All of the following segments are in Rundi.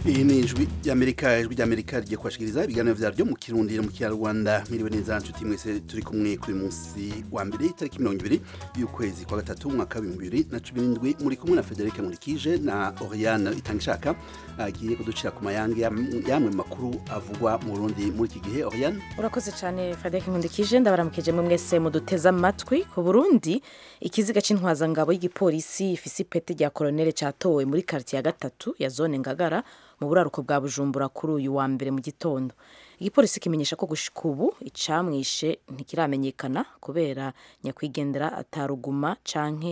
iyi ni ijwi ry'amerika ijwi ry'amerika rigiye kubashikiriza ibiganiro vyaryo mu kirundi no mu kinyarwanda mwiriwe neza nshuti mwese turi kumwe kuri munsi wa mbere itariki mirongo ibiri y'ukwezi kwa gatatu umwaka w'ibihumbi bibiri na cumi n'indwi muri kumwe na federike nkurikije na oriane itangishaka agiye kuducira ku mayange yamwe makuru avugwa mu burundi muri iki gihe oriane urakoze cyane frederic nkundikije ndabaramukije mwe mwese muduteze amatwi ku burundi ikiziga c'intwazangabo y'igipolisi ifise ipete rya koronere catowe muri karitiye ya gatatu ya zone ngagara mu buraruko bwa bujumbura kuri uyu wa mbere mu gitondo igipolisi kimenyesha ko gushika ubu icamwishe ntikiramenyekana kubera nyakwigendera ataruguma canke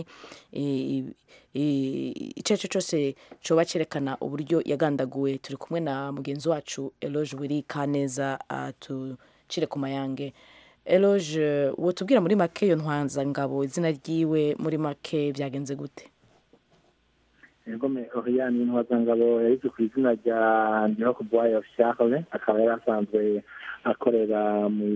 icyo ari cyo cyose coba cerekana uburyo yagandaguwe turi kumwe na mugenzi wacu eloge wiri kaneza atucire ku mayange eloge wotubwira muri make iyo ntwanzangabo izina ryiwe muri make byagenze gute Ngome Oriane Intwazangabo yarize ku izina rya Ndihokubwayo Charles akaba yari asanzwe akorera mu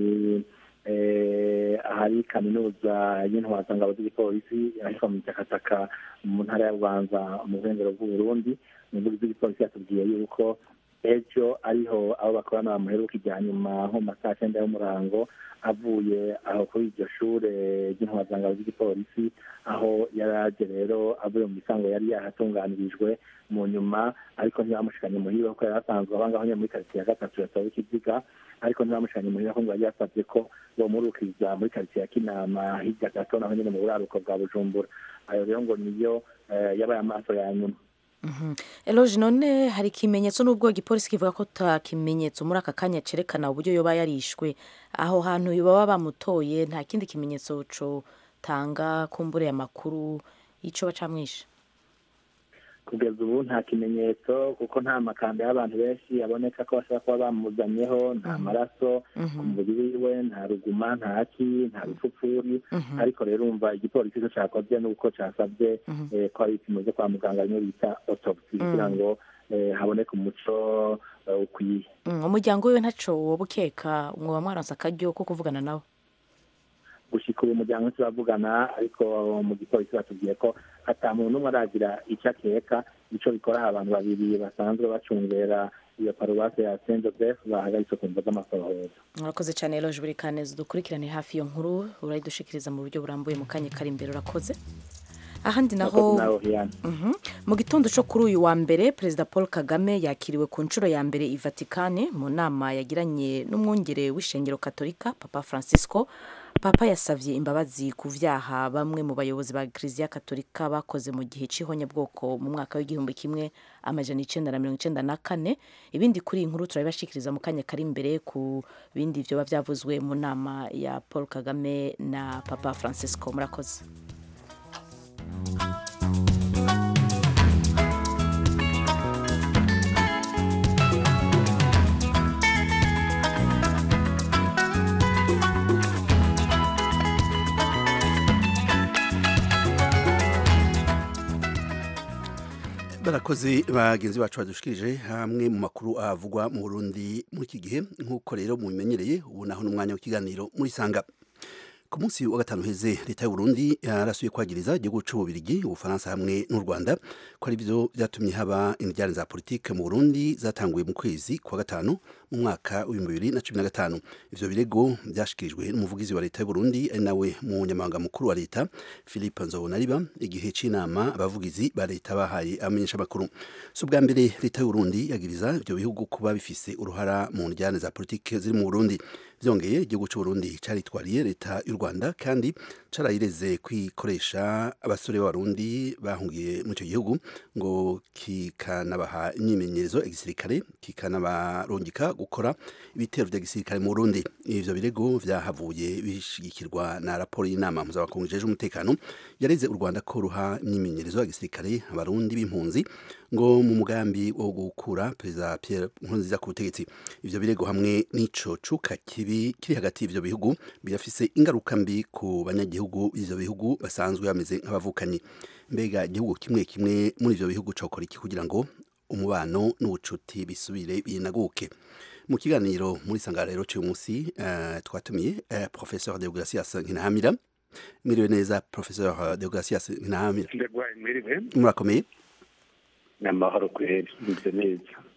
ahari kaminuza y'intwazangabo z'igipolisi ahitwa mu Jakataka mu ntara ya Rwanza mu burengero bw'Uburundi umuvugizi w'igipolisi yatubwiye yuko ejo ariho abo bakorana bamuheruka ijya nyuma nko mu masaha cyenda y'umurango avuye aho kuri iryo shure ry'intwazangabo z'igipolisi aho yari aje rero avuye mu misango yari yahatunganirijwe mu nyuma ariko ntibamushikanye muhira kuko yari asanzwe aba ngaho nyine muri karitsiye ya gatatu yatowe ikiziga ariko ntibamushikanye muhira kuko yari yasabye ko bomurukiriza muri karitsiye ya kinama hirya gato naho nyine mu buraruko bwa bujumbura ayo rero ngo niyo yabaye amaso ya nyuma eloge none hari ikimenyetso n'ubwo igipolisi kivuga ko ta kimenyetso muri aka kanya cerekana uburyo yoba yarishwe aho hantu baba bamutoye nta kindi kimenyetso cotanga kumbure amakuru y'ico bacamwishe kugeza ubu nta kimenyetso kuko nta makanda y'abantu benshi aboneka ko bashobora kuba bamuzanyeho nta maraso ku mubiri wiwe nta ruguma nta ki nta bipfupfuri ariko rero umva igipolisi cyo cakoze nuko casabye ko ari ibipimo vyo kwa muganga bimwe bita autopsy kugira ngo haboneke umuco ukwiye umuryango wiwe ntaco woba ukeka mwoba mwaronse akaryo ko kuvugana nawe gushika uyu muryango turavugana ariko mu gipolisi batubwiye ko ata muntu n'umwe aragira icyo akeka ico bikora abantu babiri basanzwe bacungera iyo paruwase ya saint joseph bahagaritse ku mvo z'amasohoza urakoze cyane eloge buri kaneza dukurikirane hafi iyo nkuru urayidushikiriza mu buryo burambuye mu kanya kari imbere urakoze ahandi naho mu gitondo cyo kuri uyu wa mbere perezida paul kagame yakiriwe ku nshuro ya mbere i vatikani mu nama yagiranye n'umwungere w'ishengero katolika papa francisco papa yasabye imbabazi ku vyaha bamwe mu bayobozi ba kiliziya katolika bakoze mu gihe c'ihonyabwoko mu mwaka w'igihumbi kimwe amajana icenda na mirongo icenda na kane ibindi kuri iyi nkuru turabibashikiriza mu kanya kari imbere ku bindi vyoba vyavuzwe mu nama ya paul kagame na papa francisco murakoze barakoze bagenzi bacu badushikirije hamwe mu makuru avugwa mu Burundi muri iki gihe nk'uko rero mubimenyereye ubu naho n'umwanya w'ikiganiro muri sanga ku munsi wa gatanu heze leta y'u Burundi yarasuye kwagiriza igihugu c'ububirigi ubufaransa hamwe n'u Rwanda ko ari byo byatumye haba indijane za politike mu Burundi zatanguye mu kwezi kwa gatanu mu mwaka w'ibihumbi bibiri na cumi na gatanu ivyo birego byashikirijwe n'umuvugizi wa leta y'u Burundi ari nawe munyamabanga mukuru wa leta Philippe Nzobonariba igihe c'inama abavugizi ba leta bahaye abamenyesha makuru so bwa mbere leta y'u Burundi yagiriza ivyo bihugu kuba bifise uruhara mu ndijane za politike ziri mu Burundi byongeye igihugu cy'u Burundi caritwariye leta y'u Rwanda kandi carayireze kwikoresha abasore b'abarundi bahungiye mu icyo gihugu ngo kikanabaha imyimenyerezo ya gisirikare kikanabarungika gukora ibitero vya gisirikare mu Burundi ivyo birego vyahavuye bishigikirwa na raporo y'inama mpuzamakungu ijejwe umutekano yareze u Rwanda ko ruha imyimenyerezo ya gisirikare abarundi b'impunzi ngo mu mugambi wo gukura perezida Pierre Nkurunziza ku butegetsi ivyo birego hamwe n'ico cuka kibi kiri hagati y'ivyo bihugu birafise ingaruka mbi ku banyagihugu b'ivyo bihugu basanzwe bameze nk'abavukanyi mbega igihugu kimwe kimwe muri ivyo bihugu cokora iki kugira ngo umubano n'ubucuti bisubire binaguke mu kiganiro muri sangarero cy'uyu munsi uh, twatumiye uh, professeur Deogracias Nkinahamira mwiriwe neza professeur Deogracias Nkinahamira murakomeye ni amahoro kweri nibyo neza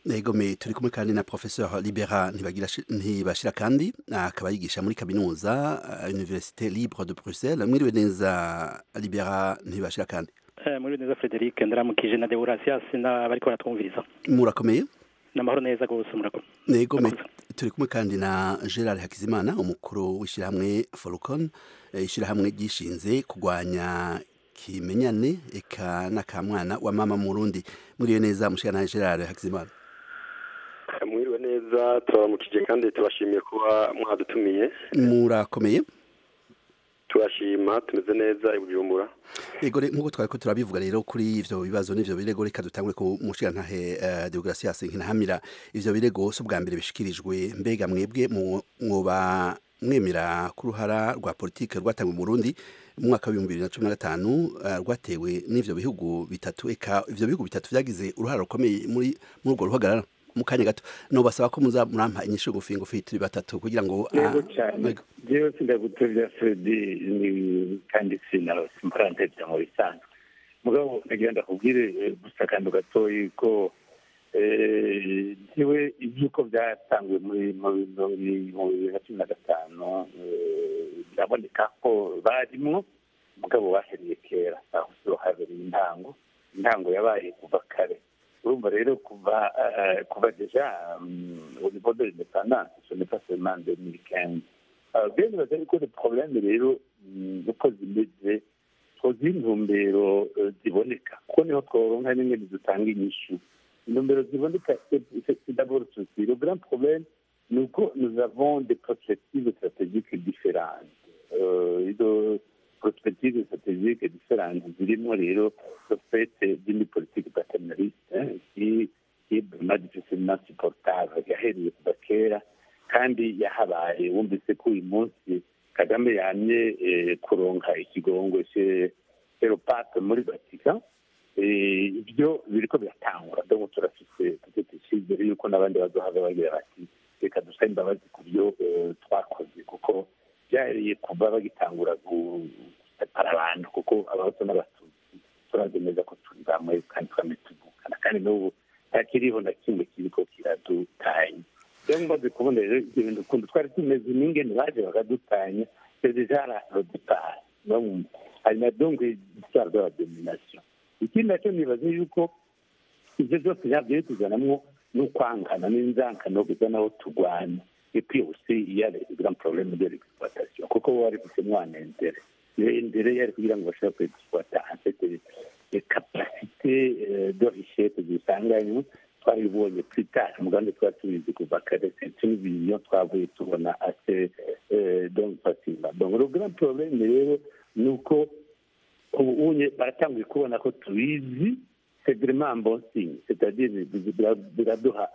Egome turi kumwe kandi na professeur Libera ntibagira ntibashira kandi akaba yigisha muri kaminuza uh, Université Libre de Bruxelles mwiriwe neza Libera ntibashira kandi eh muri neza Frederic ndaramukije na Deurasias na bariko baratwumviriza murakomeye namahoro neza gose murakomeye Egome turi kumwe kandi na Gerard Hakizimana umukuru w'ishirahamwe Folcon ishirahamwe gishinze kugwanya kimenyane eka nakamwana wa mama murundi mwiriwe neza mushikana Gerard Hakizimana mwiriwe neza turaramukije kandi tubashimiye kuba mwadutumiye murakomeye turashima tumeze neza i bujumbura yego nk'uko twari ko turabivuga rero kuri ivyo bibazo n'ivyo birego reka dutangure ku mushirantahe uh, deogratias nkinahamira ivyo birego si ubwa mbere bishikirijwe mbega mwebwe mwoba mwemera ku ruhara rwa politike rwatangwe mu burundi mu mwaka w'ibihumbi bibiri na cumi na gatanu rwatewe n'ivyo bihugu bitatu eka ivyo bihugu bitatu vyagize uruhara rukomeye muri muri urwo ruhagarara mu kanya gato no basaba ko muza murampa inyishu ngufi ngufi turi batatu kugira ngo yego cyane jewe sindagutevya fredi ni kandi sinarosimparanteja mu bisanzwe mugabo nagira ndakubwire gusa akantu gatoyi ko ntiwe iby'uko byatanzwe muri mu bibiri na cumi na gatanu biraboneka ko barimwo mugabo bahereye kera aho siho habereye intango intango yabaye kuva kare urumva rero kuva kuva deja au niveau de l'indépendance ce n'est pas seulement 2015 bien bibaza yuko le problème rero uko zimeze twozi intumbero ziboneka kuko niho tworonka n'ingene dutanga inyishu intumbero ziboneka c'est d'abord ceci le grand problème ni uko nous avons des perspectives stratégiques différentes izo perspectives stratégiques différentes zirimo rero le fait d'une politique paternaliste qui qui est vraiment difficilement supportable yahereye kuva kera kandi yahabaye wumvise ko uyu munsi kagame yamye kuronka ikigongo ceropape muri vatika ibyo biriko biratangura donc turafise tutete icyizere yuko n'abandi bazohava bagira bati reka dusabe imbabazi ku byo twakoze kuko byariye kuva bagitangura gusepara abantu kuko abahutu n'abatutsi turazi neza ko turi bamwe kandi twame tuvukana kandi n'ubu ntakiriho na kimwe kiriko kiradutanya rero mbaze kubona rero ibyo bintu ukuntu twari tumeze n'ingene baje bakadutanya c'est déjà la le départ hanyuma donc histoire de la domination ikindi nacyo nibaze yuko ibyo byose byagiye tuzanamwo n'ukwangana n'inzankano kuza naho turwana et puis aussi il y a les grands problèmes de l'exploitation kuko bo bari gufitemo intérêt intérêt yari kugira ngo bashobore kwexploita en fait les capacités de richesse dusanganywe twabibonye plus tard umugambi twari tubizi kuva kare c'est une vision twavuye tubona assez donc facilement donc le grand problème rero ni uko ubu unye baratanguye kubona ko tubizi c'est vraiment un bon signe c'est-à-dire biraduha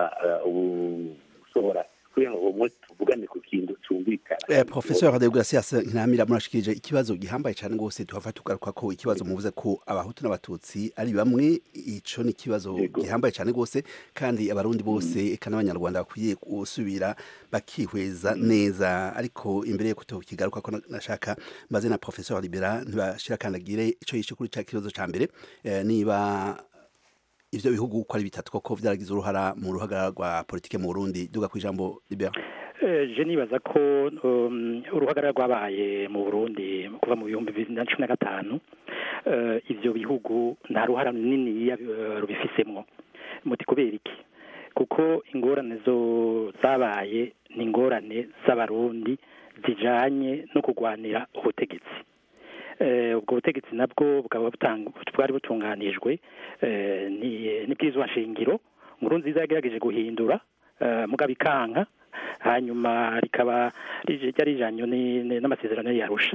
ushobora kugira ngo umwe tuvugane ku kintu cyumvikana eh, professeur Deogratias ntamira murashikije ikibazo gihambaye cyane gose tuhava tugaruka ko ikibazo muvuze ko abahutu n'abatutsi ari bamwe ico ni ikibazo gihambaye cyane gose kandi abarundi bose eka n'abanyarwanda bakwiye gusubira bakihweza neza ariko imbere yo kutokigaruka ko nashaka mbaze na professeur Libera ntibashira kandagire ico yishe kuri ca kibazo ca mbere eh, niba ivyo bihugu uko ari bitatu koko vyaragize uruhara mu ruhagarara rwa politike mu Burundi duga ku ijambo Libera je nibaza ko uruhagarara rwabaye mu Burundi kuva mu bihumbi bibiri na cumi na gatanu ivyo bihugu nta ruhara runini rubifisemwo muti kubera iki kuko ingorane zo zabaye ni ingorane z'abarundi zijanye no kurwanira ubutegetsi ubwo butegetsi nabwo bukaba bwari butunganijwe n'ibwirizwa nshingiro nkuru nziza yagerageje guhindura mugabo ikanka hanyuma rikaba ryari rijanye n'amasezerano yarusha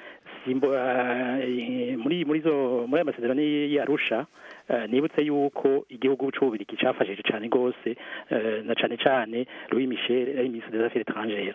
muri muri zo muri ayo masezerano yarusha nibutse yuko igihugu c'ububirigi cafashije cane gose na cane cane Louis Michel ari ministre des affaires étrangères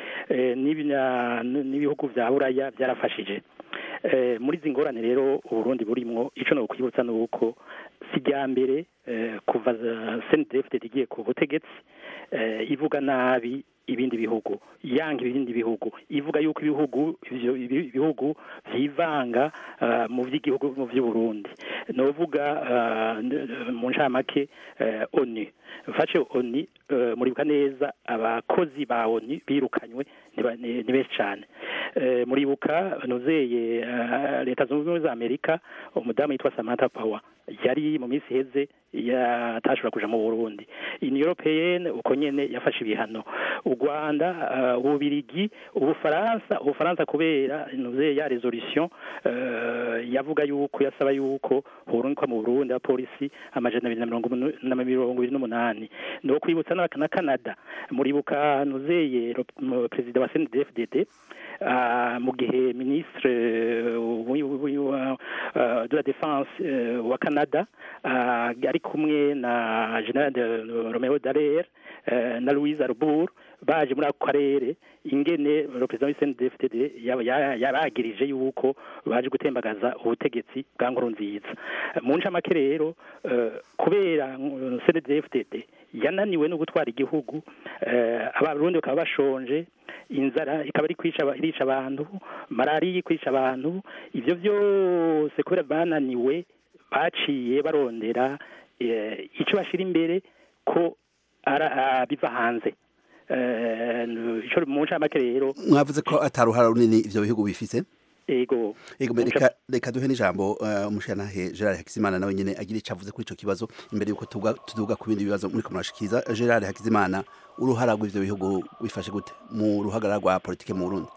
n'ibihugu vya buraya byarafashije muri izi ngorane rero uburundi burimwo icyo ni ukwibutsa ni uko si irya mbere kuva senidefite igiye ku butegetsi ivuga nabi ibindi bihugu yanga ibindi bihugu ivuga yuko ibihugu ivyo ibi- ibihugu vyivanga uh, mu vy'igihugu mu vy'uburundi novuga uh, n- mu ncamake uh, onu mfashe onu uh, muribuka neza abakozi ba onu birukanywe ni ba- ni ni benshi cane Eh, muribuka nuzeye uh, leta zunze ubumwe za amerika umudamu yitwa samantha power yari mu minsi iheze yatashobora kuja mu burundi union européenne uko nyene yafashe ibihano u rwanda uh, ububirigi ubufaransa ubufaransa kubera nuzeye ya resolution uh, yavuga yuko yasaba yuko horunka mu burundi abapolisi amajana abiri na mirongo umu- na mirongo ibiri n'umunani ni ukwibutsa na na canada muribuka nuzeye ro- mu- perezida wa cndfdd uh, mu gihe ministre uh, wi- wi- wa- uh, de la défense uh, wa canada uh, ari kumwe na general de romeo dallaire uh, na louise arbour baje muri ako karere ingene le perezida wa cndfdd yaba- ya- yaragirije yuko baje gutembagaza ubutegetsi bwa nkuru nziza mu ncamake rero uh, kubera uh, cndfdd yananiwe no gutwara igihugu uh, abarundi bakaba bashonje inzara ikaba iri kwica aba- irica abantu malariya ikwica abantu ivyo vyose kubera bananiwe baciye barondera eh, ico bashira imbere ko ara- ah, biva hanze Eh, ico mu ncamake rero mwavuze ko ataruhara runini ivyo bihugu bifise ego Ego Muca- reka reka duhe n'ijambo uh, umushanahe Gerard Hakizimana nawe nyene agira ico avuze kuri ico kibazo imbere yuko tuga tuduga ku bindi bibazo muri kumurashikiza Gerard Hakizimana uruhara rw'ivyo bihugu bifashe gute mu ruhagarara rwa politike mu Burundi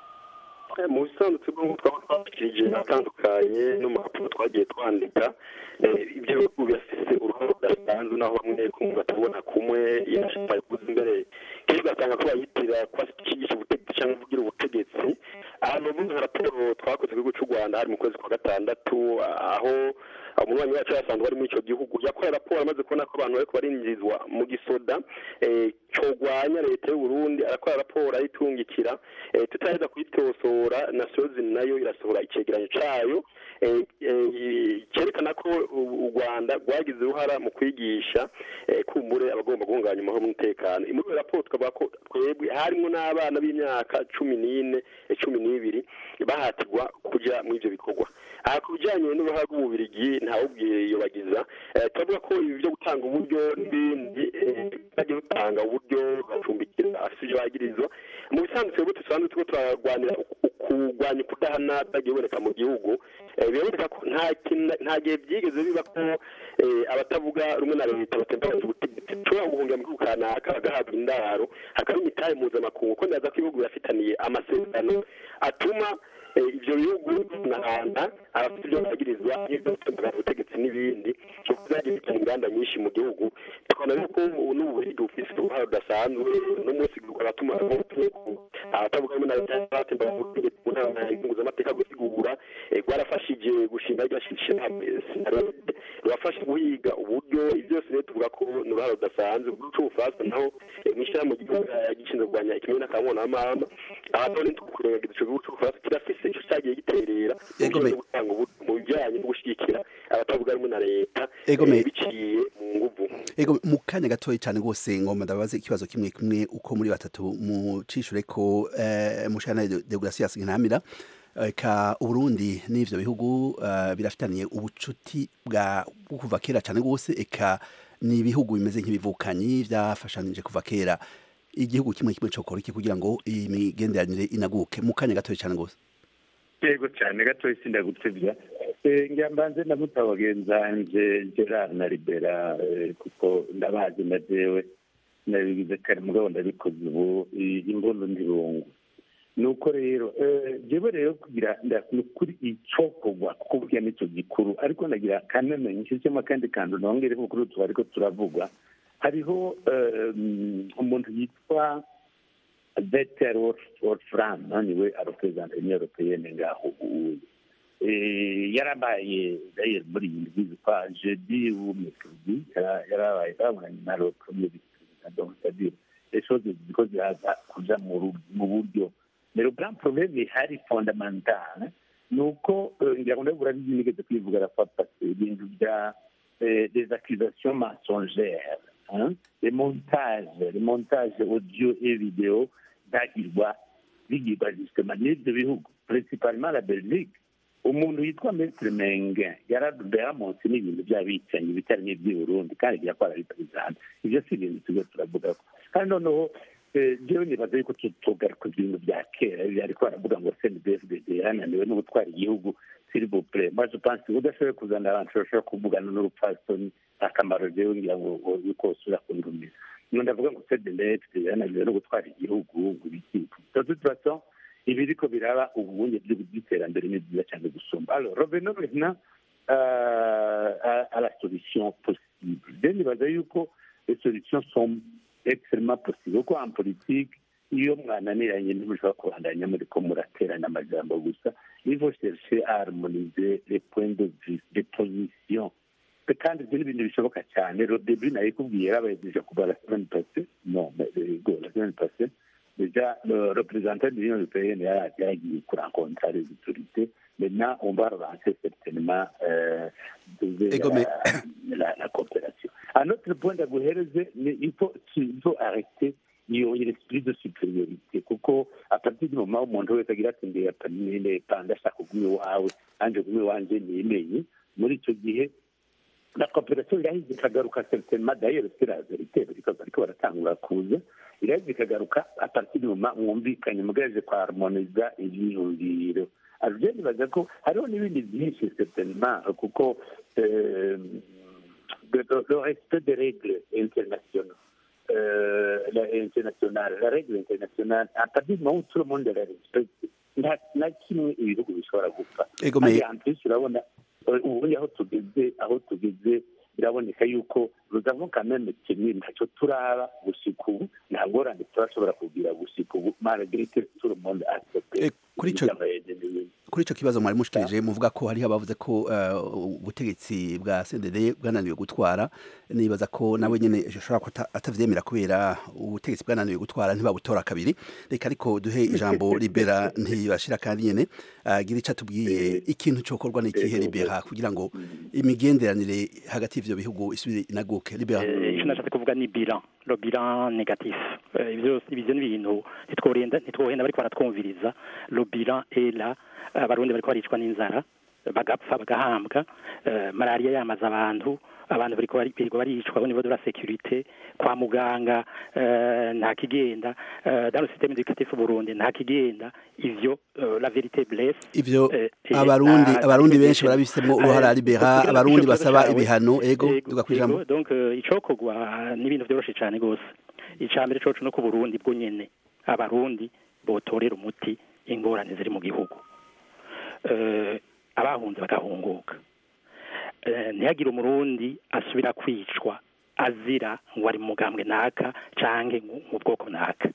Eh, mu bisanzwe bw'uko twaba twashikirije atandukanye no mu raporo twagiye twandika eh, ibyo bihugu birafise uruhare rudasanzwe naho bamwe kumwe batabona kumwe yashaka kuza imbere kenshi ugasanga ko bayitira ko ashyigisha ubutegetsi cyangwa kugira ubutegetsi ahantu ubundi nka raporo twakoze ku gihugu cy'u rwanda hari mu kwezi kwa gatandatu aho umunywanyi wacu yasanzwe ari muri icyo gihugu yakoreye raporo amaze kubona ko abantu bariko barinjizwa mu gisoda eh, cogwanya leta y'u Burundi arakora raporo ayitungikira eh, tutaheza kuyitosora nasozi nayo irasohora icegeranyo cayo eh, eh, cerekana ko u u Rwanda rwagize uruhara mu kwigisha eh, kumbure abagomba guhungabanya amahoro n'umutekano muri iyo raporo tukavuga ko twebwe harimwo n'abana b'imyaka cumi n'ine eh, cumi n'ibiri bahatirwa kuja muri ivyo bikorwa aha ku bijyanye n'uruhare rw'ububirigi ntawubwiye iyo bagiza eh, turavuga ko ibi byo gutanga uburyo n'ibindi eh, bagiye gutanga uburyo bacumbikira afite ibyo bagirizwa mu bisanzwe twebwe dusanzwe turiko turarwanira uku- kurwanya ukudahana byagiye biboneka mu gihugu eh, biraboneka ko nta kintu- nta gihe byigeze biba ko eh, abatavuga rumwe na leta batembagaza ubutegetsi tushobora guhungira mu gihugu kanaka bagahabwa indaro hakaba imitahe mpuzamakungu ko ndaza ko ibihugu birafitaniye amasezerano atuma eh, ivyo bihugu nahanda abafite ibyo bagirizwa n'ibyo gutembagaza ubutegetsi n'ibindi kuko byagiye bitanga inganda nyinshi mu gihugu tukabona yuko n'ububurigi bufise uruhare rudasanzwe no munsi abatuma abatavuga rumwe na leta batembagaza ubutegetsi mu nama mpuzamategeko gusigura eh, rwarafashije gushinga rya shirahamwe sinarode rurafasha guhiga uburyo ibyo byose rero tuvuga ko ni uruhare rudasanzwe mu gihugu c'ubufaransa naho eh, mw'ishirahamwe ry'igihugu gishinzwe kurwanya ikimenyane n'akamwana w'amahama aha none tukurengagiza ico gihugu c'ubufaransa kirafise ico cagiye giterera mu Yego, bijanye me- no gutanga uburyo mu bijanye no gushigikira abatavuga rumwe na leta Yego, eh, me- biciye mu nguvu Ego mu kanya gatoya cyane gose ngomba ndabaze ikibazo kimwe kimwe uko muri batatu mu cishure ko eh, mushana Deogratias Ntamira eh, ka Uburundi n'ivyo bihugu eh, birafitaniye ubucuti bwa bwo kuva kera cyane gose eka ni ibihugu bimeze nk'ibivukanyi vyafashanije kuva kera igihugu kimwe kimwe cokora iki kugira ngo imigenderanire inaguke mu kanya gatoya cyane gose yego cyane gatoya sindagutebya ngira mbanze ndamuta bagenzanje gerard na libera eh, kuko ndabazi na jewe nabigize kare mugabo ndabikoze ubu i- imbondo ndirungu nuko rero eh, jewe rero kugira nda- ni ukuri icokorwa kuko burya nico gikuru ariko ndagira kanene nshizemo akandi kantu nongere kuri utu ariko turavugwa hariho eh, umuntu yitwa Vetter Wolfram niwe arepresenta Union Européenne ngaho ubu Eh, yarabaye d'ailleurs muri iyi ndwi zitwa jeudi ou mercredi yara- yarabaye babonanye na le premier vice-président donc c'est-à-dire les choses ziko ziraza kuja mu ru- mu buryo mais le grand problème ihari fondamental ni uko eh, ngira ngo nawe urabizi nigeze kwivugana kwa pase ibintu bya eh, des accusations mensongères les montages les montages audio et vidéo bagirwa bigirwa justement n'ibyo bihugu principalement la belgique umuntu yitwa metre menge yaradubera munsi n'ibintu by'abicanyi bitari n'iby'i burundi kandi birakora biperezida ibyo si ibintu tujya turavuga ko kandi noneho jewe nibaza yuko tugaruka ibintu bya kera ariko baravuga ngo cndfdd yananiwe no gutwara igihugu s'il vous plaît moi je pense udashoboye kuzana abantu bashobora kuvugana n'urupfasoni akamaro jewe ngira ngo yuko usubira kundumira no ndavuga ngo cndfdd yananiwe no gutwara igihugu ngo ibiki de toute façon ibiriko biraba ubunye by'iterambere ni byiza cyane gusumba alors revenons maintenant à, à la solution possible je nibaza yuko les solutions sont extrêmement possible kuko en politique iyo mwananiranye ntimushobora kubandanya muri ko muraterana amajambo gusa il faut chercher à harmoniser les points de vue les positions kandi ibyo ni ibintu bishoboka cyane le début nayikubwiye yarabayegeje kuva la semaine passée non mais go la semaine passée déjà le représentant de l'Union européenne yaragiye kurencontrer les autorités maintenant on va relancer certainement euh, la, la, la coopération un autre point ndaguhereze il faut il faut arrêter iyo l'esprit de supériorité kuko a partir du moment umuntu wese agira ati ndeye panda ashaka kuguma iwawe anje kuguma iwanje nimenye muri icyo gihe la coopération irahise ikagaruka certainement d'ailleurs c'est la vérité bariko baratangura kuza irahise ikagaruka a partir du moment mwumvikanye mugejeje kwa harmoniza ivyiyumviro je nibaza ko hariho n'ibindi byinshi certainement kuko le respect des règles internationales euh, la, internationale, la règle internationale, à partir du moment où tout le monde la respecte, nta kimwe ibihugu bishobora gupfa kandi amplis urabona ubundi aho tugeze aho tugeze biraboneka yuko ruzavamo kameme kimwe ntacyo turaba gushika ubu nta ngorane turashobora kugira gushika ubu malgré que tout le monde accepte kuri ico kuri ico kibazo mwari mushikirije muvuga ko hariho abavuze ko ubutegetsi bwa CNDD bwananiwe gutwara nibaza ko nawe nyene ashobora ko atavyemera kubera ubutegetsi bwananiwe gutwara ntibabutora kabiri reka ariko duhe ijambo libera ntibashira kandi nyene agira ico atubwiye ikintu cokorwa n'ikihe libera kugira ngo imigenderanire hagati y'ivyo bihugu isubire inaguke libera ico nashatse kuvuga ni bilan le bilan négatif ivyo ivyo ni ibintu ntitwohenda ntitwohenda bariko baratwumviriza le bilan est là abarundi bariko baricwa n'inzara bagapfa bagahambwa malariya yamaze abantu abantu bariko birirwa baricwa au niveau de la sécurité kwa muganga nta kigenda dans le système éducatif Burundi nta kigenda ivyo la vérité blesse ivyo abarundi abarundi benshi barabifisemo uruhara libera abarundi basaba ibihano ego tugakwijambo donc icokogwa n'ibintu vyoroshe cane gose icambere coco no ku Burundi bwo nyene abarundi botorera umuti ingorane ziri mu gihugu abahunze bagahunguka ntihagire umurundi asubira kwicwa azira ngo ari mu mugambwe naka canke mu bwoko naka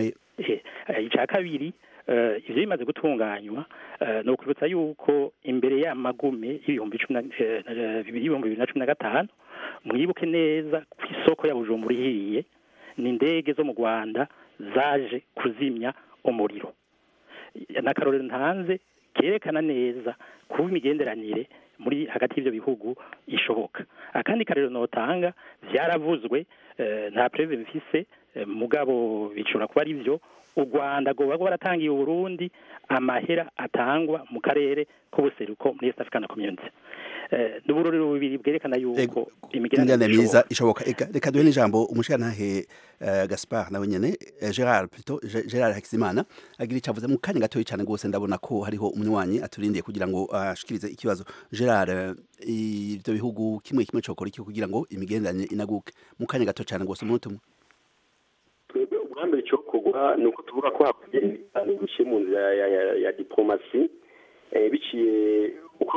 icya kabiri ivyo bimaze gutunganywa ni ukwibutsa yuko imbere y'amagume y'ibihumbi bibiri na cumi na gatanu mwibuke neza ku isoko ya bujumbura ihiye ni indege zo mu rwanda zaje kuzimya umuriro n'akarorero ntanze kerekana neza kuba imigenderanire muri hagati y'ibyo bihugu ishoboka akandi karero notanga byaravuzwe nta preve bifise mugabo bishobora kuba ari byo u rwanda ngo baba baratangiye uburundi amahera atangwa mu karere k'ubuseruko muri east african community ni uburorero bubiri bwerekana yuko imigenderanire myiza ishoboka reka duhe n'ijambo umushirantahe gaspard nawe nyene gerard plutôt gerard hakizimana agira icyo avuze mu kanya gatoya cyane rwose ndabona ko hariho umunywanyi aturindiye kugira ngo ashikirize ikibazo gerard ibyo bihugu kimwe kimwe cokora iki kugira ngo imigenderanire inaguke mu kanya gato cyane rwose umunota umwe twebwe ubwambere icyokorwa ni uko tuvuga ko hakwiye ibiganiro bishyira mu nzira ya diplomasi biciye uko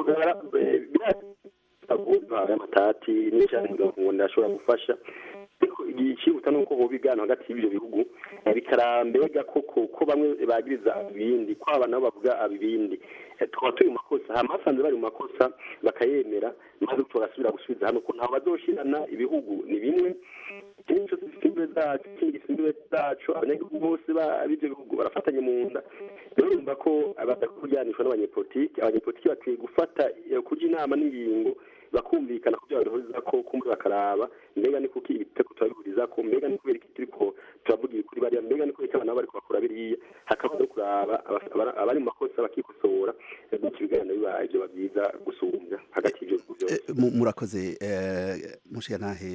bigaragara amatati n'icyaha ngo ndashobora gufasha ariko igihe icyihuta ni uko hoba ibiganiro hagati y'ibyo bihugu bikarambega koko ko bamwe bagiriza ibindi ko aba nabo bavuga ibindi tukaba turi mu makosa hama basanze bari mu makosa bakayemera maze tugasubira gusubiza hano ko ntaho bazoshirana ibihugu ni bimwe ikindi cyose gifite imbibe zacu ikindi gifite imbibe zacu abanyagihugu bose b'ibyo bihugu barafatanye mu nda rero urumva ko badakwiye kujyanishwa n'abanyepolitiki abanyepolitiki bakwiye gufata kujya inama n'ingingo bakumvikana kugira baduhuriza ko kumbe bakaraba mbega ni kuki ibitego turabihuriza ko mbega ni kubera iki turiko turavuga kuri bariya mbega ni kubera iki abana bariko bakora biriya hakaba no kuraba abari mu makosa bakikosora gutyo ibiganiro bibaye byoba byiza gusumbya hagati y'ibyo byose murakoze mushigantahe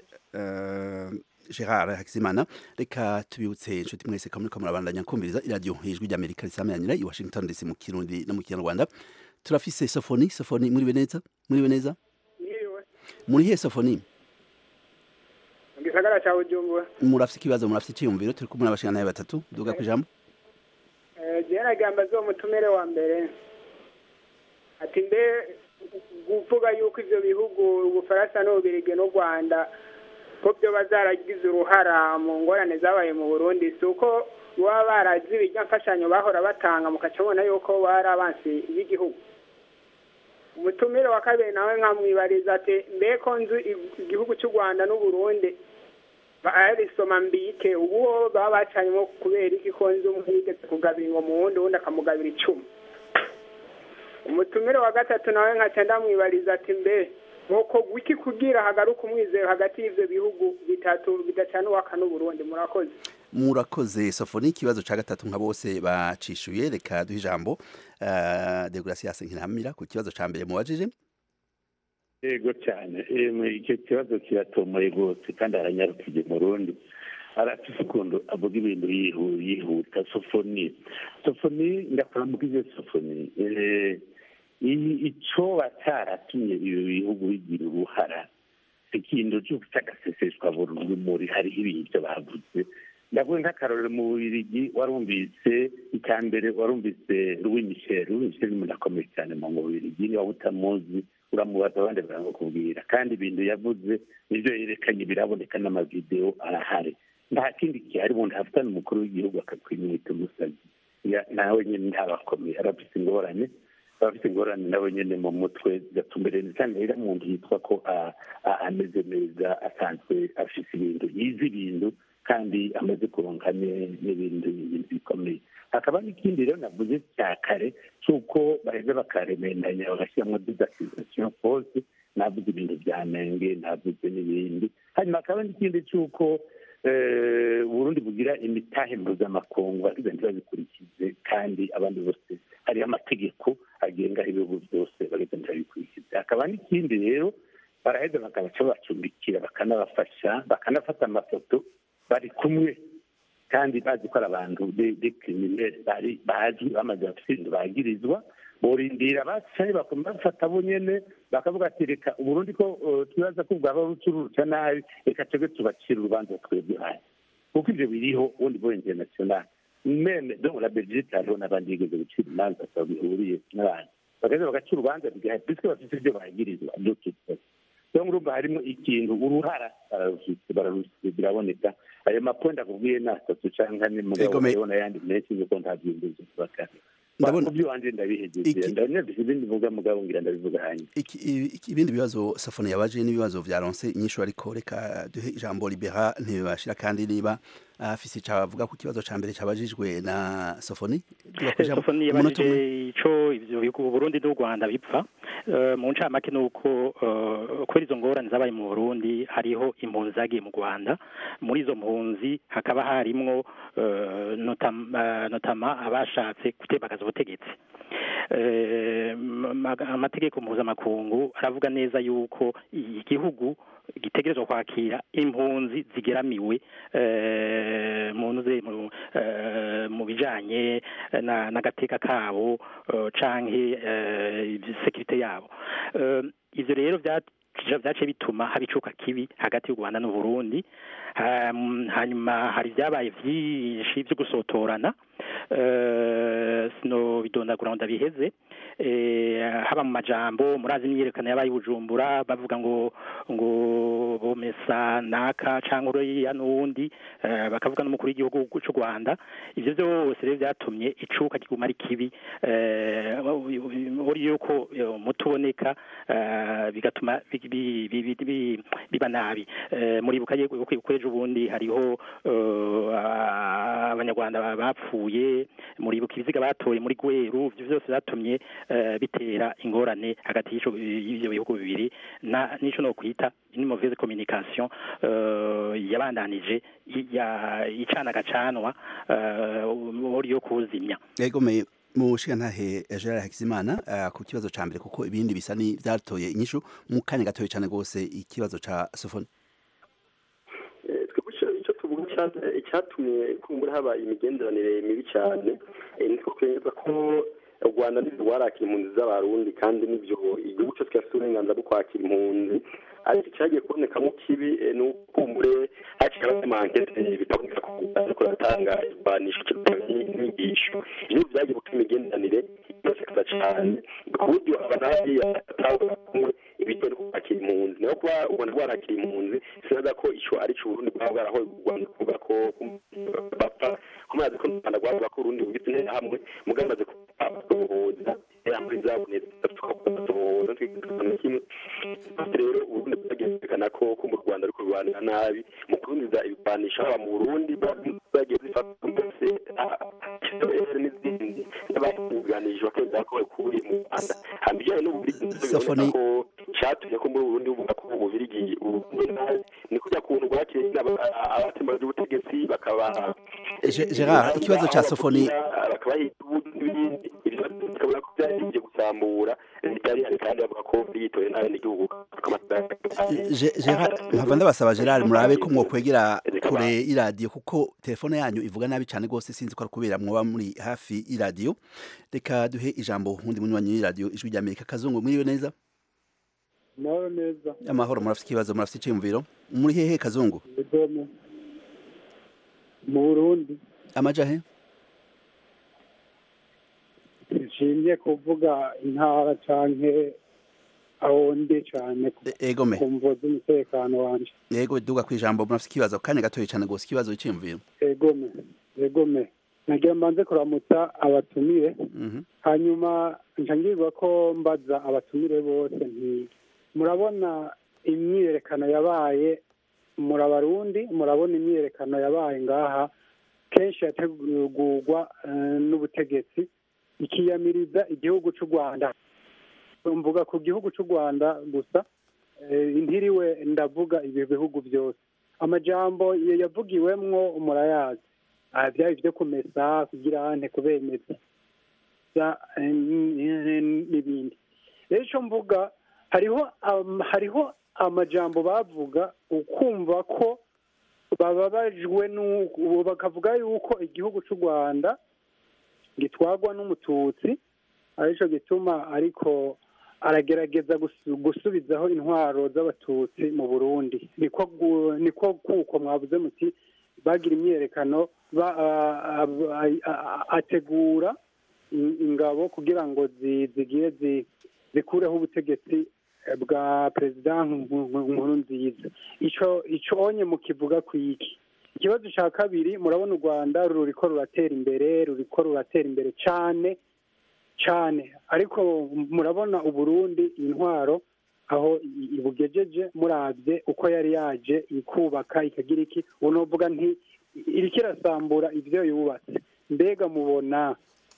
Gerard Hakizimana reka tubibutse inshuti mwese kamwe ko murabandanya kumviriza iradiyo ijwi ry'Amerika risameranira i Washington DC mu Kirundi no mu Kinyarwanda turafise Sofoni Sofoni muri beneza muri beneza muri he Sofoni gisagara cha Bujumbura murafise ikibazo murafise iciyumviro turi kumwe n'abashinganaye batatu duga ku ijambo eh je nagamba zo mutumere wa mbere ati mbe kuvuga yuko ivyo bihugu ubufaransa n'ububirigi n'u Rwanda ko byo bazaragize uruhara mu ngorane zabaye mu Burundi si uko baba barazi ibijya mfashanyo bahora batanga mukaca mubona yuko bari abansi b'igihugu umutumire wa kabiri nawe nkamwibariza ati mbe ko nzu igihugu cy'u rwanda n'uburundi babisoma mbike ubu baba bacanyemo kubera iki ko nzu umwe yigeze kugabira ngo mu wundi wundi akamugabira icumi umutumire wa gatatu nawe nkaca ndamwibariza ati mbe nuko wiki kugira hagaruka umwizero hagati y'ivyo bihugu bitatu bidacana uwaka n'uburundi murakoze murakoze sofoni ikibazo ca gatatu nka bose bacishuye reka duhe ijambo uh, degracias nkiramira ku kibazo ca mbere mubajije yego cyane icyo kibazo kiratomoye rwose kandi aranyarukije mu rundi arafise ukuntu avuga ibintu yihuta sofoni sofoni ndakuramukije sofoni icoba cyaratumye ibi bihugu bigira uruhara ikintu cy'agaseseshwa rumuri hariho ibintu bavuze ndavuga nk'akarorero mu bubirigi warumvise icya mbere warumvise louis michel louis michel ni umuntu akomeye cyane mu bubirigi niba utamuzi uramubaza abandi baramukubwira kandi ibintu yavuze nibyo yerekanye biraboneka n'amavidewo arahari nta kindi gihari umuntu afitanye umukuru w'igihugu akakwimwita umusazi nawe nyine ntabakomeye arafite ingorane abafite ingorane nawe nyine mu mutwe gatumbere cyane rero umuntu yitwa ko ameze neza asanzwe afite ibintu yize ibintu kandi amaze kuronka n'ibindi bintu bikomeye hakaba n'ikindi rero navuze cya kare cy'uko baheza bakaremendanya bagashyiramo didakizasiyo pose navuze ibintu bya menge navuze n'ibindi hanyuma hakaba n'ikindi cy'uko uburundi bugira imitahe mpuzamakungu ariko ntibabikurikize kandi abandi bose hariho amategeko agenga ibihugu byose bagahita ntibabikurikize hakaba n'ikindi rero baraheza bakabaca bacumbikira bakanabafasha bakanafata amafoto bari kumwe kandi bazi ko ari abantu dekiriminere bari bazwi bamaze bafite ibintu bagirizwa borindira bacaye bafata bo nyene bakavuga ati reka uburundi ko twibaza ko bwaba bucuruca nabi reka twebwe tubacira urubanza twebwe hasi kuko ivyo biriho ubundi bwo international meme donc la belgique hariho n'abandi bigeze gucira imanza bihuriye n'abantu bagaheza bagaca urubanza bigaha puisque bafite ivyo bagirizwa dututse donc urumva harimo ikintu uruhara bararufite bararufite biraboneka ayo maponda akubwiye ni atatu canke ane mugabo hariho n'ayandi menshi nuko nta vyimbuzi kubakana ndabona byo wanje ndabihejeje ndabonye ibindi vuga mugabo ngira ndabivuga hanyuma ibindi bibazo safone yabaje n'ibibazo vyaronse inyishu ariko reka duhe ijambo libera ntibashira kandi niba afise cavuga ku kibazo ca mbere cabajijwe na sofoni sofoni yabajije ico ivyo bihugu Burundi n'u Rwanda bipfa mu ncamake nuko kubera izo ngorane zabaye mu Burundi hariho impunzi zagiye mu Rwanda muri izo mpunzi hakaba harimwo notama abashatse gutembagaza ubutegetsi amategeko mpuzamakungu aravuga neza yuko igihugu gitegerezwa kwakira impunzi zigeramiwe mu bijanye n'agateka kabo canke sekirite yabo ivyo rero vyace bituma haba icuka kibi hagati y'u Rwanda n'Uburundi hanyuma hari vyabaye vyinshi vyo gusotorana sino bidondagura ngo ndabiheze haba mu majambo murazi imyiyerekano yabaye bujumbura bavuga ngo ngo bomesa naka cyangwa uriya n'uwundi bakavuga n'umukuru w'igihugu cy'u rwanda ibyo byose rero byatumye icuka kiguma ari kibi uri yuko umuti uboneka bigatuma biba nabi muribuka ko ejo bundi hariho abanyarwanda bapfuye batoye muribuka ibiziga batoye muri gweru ivyo vyose byatumye eh, bitera ingorane hagati y'ico- y'ivyo bihugu bibiri na nico no kwita une mauvaise communication eh, yabandanije i- ya- icana gacanwa uri yo kuzimya yego me mushiga ntahe Gerard Hakizimana uh, ku kibazo ca mbere kuko ibindi bisa ni vyatoye inyishu mu kanya gatoye cane gose ikibazo ca Sofoni Eh, twebwe ico- ico tuvuga ica- icyatumye kumbura haba imigenderanire mibi cyane eh, nitwo kwemeza ko u rwanda nibyo rwarakira impunzi z'abarundi kandi nibyo igihugu cyose kirafite uburenganzira bwo kwakira impunzi ariko icyagiye kubonekamo kibi eh, ni uko kumbure haciye abanyamankete bitaboneka ko u Rwanda ariko ratanga irwanisho cyangwa inyigisho ibyo byagiye gutuma imigenderanire yose cyane ku buryo abanariya batanga kumwe ibijyanye no kwakira impunzi nayo kuba u rwanda rwarakira impunzi sinaza ko ico ari cyo uburundi bwaba bwarahoye u rwanda kuvuga ko bapfa kumaze ko u rwanda rwavuga ko urundi bugizwe n'interahamwe mugamaze kubohoza interahamwe zabonetse tukabohoza twikana kimwe rero uburundi bwagiye bwerekana ko ko mu rwanda ariko rurwanira nabi mu kurundiza ibigwanisha haba mu burundi bagiye zifata mbese n'izindi n'abakuganije bakemeza ko bakuye mu rwanda hamba ibijyanye n'ububirigi Safoni- ko cyatumye ko muri burundi buvuga ko ububirigi uburundi nabi ni kurya kuntu rwakiriye abatembaje ubutegetsi bakaba Ge- Gerard ikibazo ca Sofoni bakabaha ibindi bikabona ko byari bigiye gusambura bitari hari kandi bavuga ko yitoye nabi n'igihugu Je- Gerard nkava ndabasaba Gerard murabe ko mwokwegera kure y'iradiyo kuko telefone yanyu ivuga nabi cane gose sinzi ko ari kubera mwoba muri hafi y'iradiyo reka duhe ijambo undi munywanyi w'iradiyo ijwi rya Amerika kazungu mwiriwe neza nawe neza amahoro murafite ikibazo murafite iciyumviro muri hehe kazungu idome mu burundi amajahe nshimye kuvuga intara canke aho ndi cane ku- E- egome ku mvo z'umutekano wanje yego duga kwijambo murafite ikibazo kanya gatoye cane gose ikibazo iciyumviro egome egome nagira mbanze kuramutsa abatumire Mhm. hanyuma nca ngirwa ko mbaza abatumire bose nti murabona imyiyerekano yabaye muri abarundi murabona imyiyerekano yabaye ngaha kenshi yategurwa eh, n'ubutegetsi ikiyamiriza igihugu c'u rwanda mvuga ku gihugu c'u rwanda gusa eh, ntiriwe ndavuga ibi bihugu byose amajambo ya- yavugiwemwo murayazi Ah, byaba ibyo kumesa kugira ante kubemeza bya- eh, n- n'ibindi rero icyo mvuga hariho am- hariho amajambo bavuga ukumva ko bababajwe n'uko bakavuga yuko igihugu cy'u rwanda gitwagwa n'umututsi aricyo gituma ariko aragerageza gusu- gusubizaho intwaro z'abatutsi mu burundi niko gu- niko kuko mwavuze muti bagira imyiyerekano ba- a- a- a- ategura in- ingabo kugira ngo zi- zigiye zi- zikureho ubutegetsi eh, bwa perezida Nku- Nku- nkurunziza ico ico onye mukivuga kwiki ikibazo cya kabiri murabona u rwanda ruriko ruratera imbere ruriko ruratera imbere cane cane ariko murabona uburundi intwaro aho i- ibugejeje murabye uko yari yaje ikubaka ikagira iki ubu novuga nti iriko irasambura ivyo yubatse mbega mubona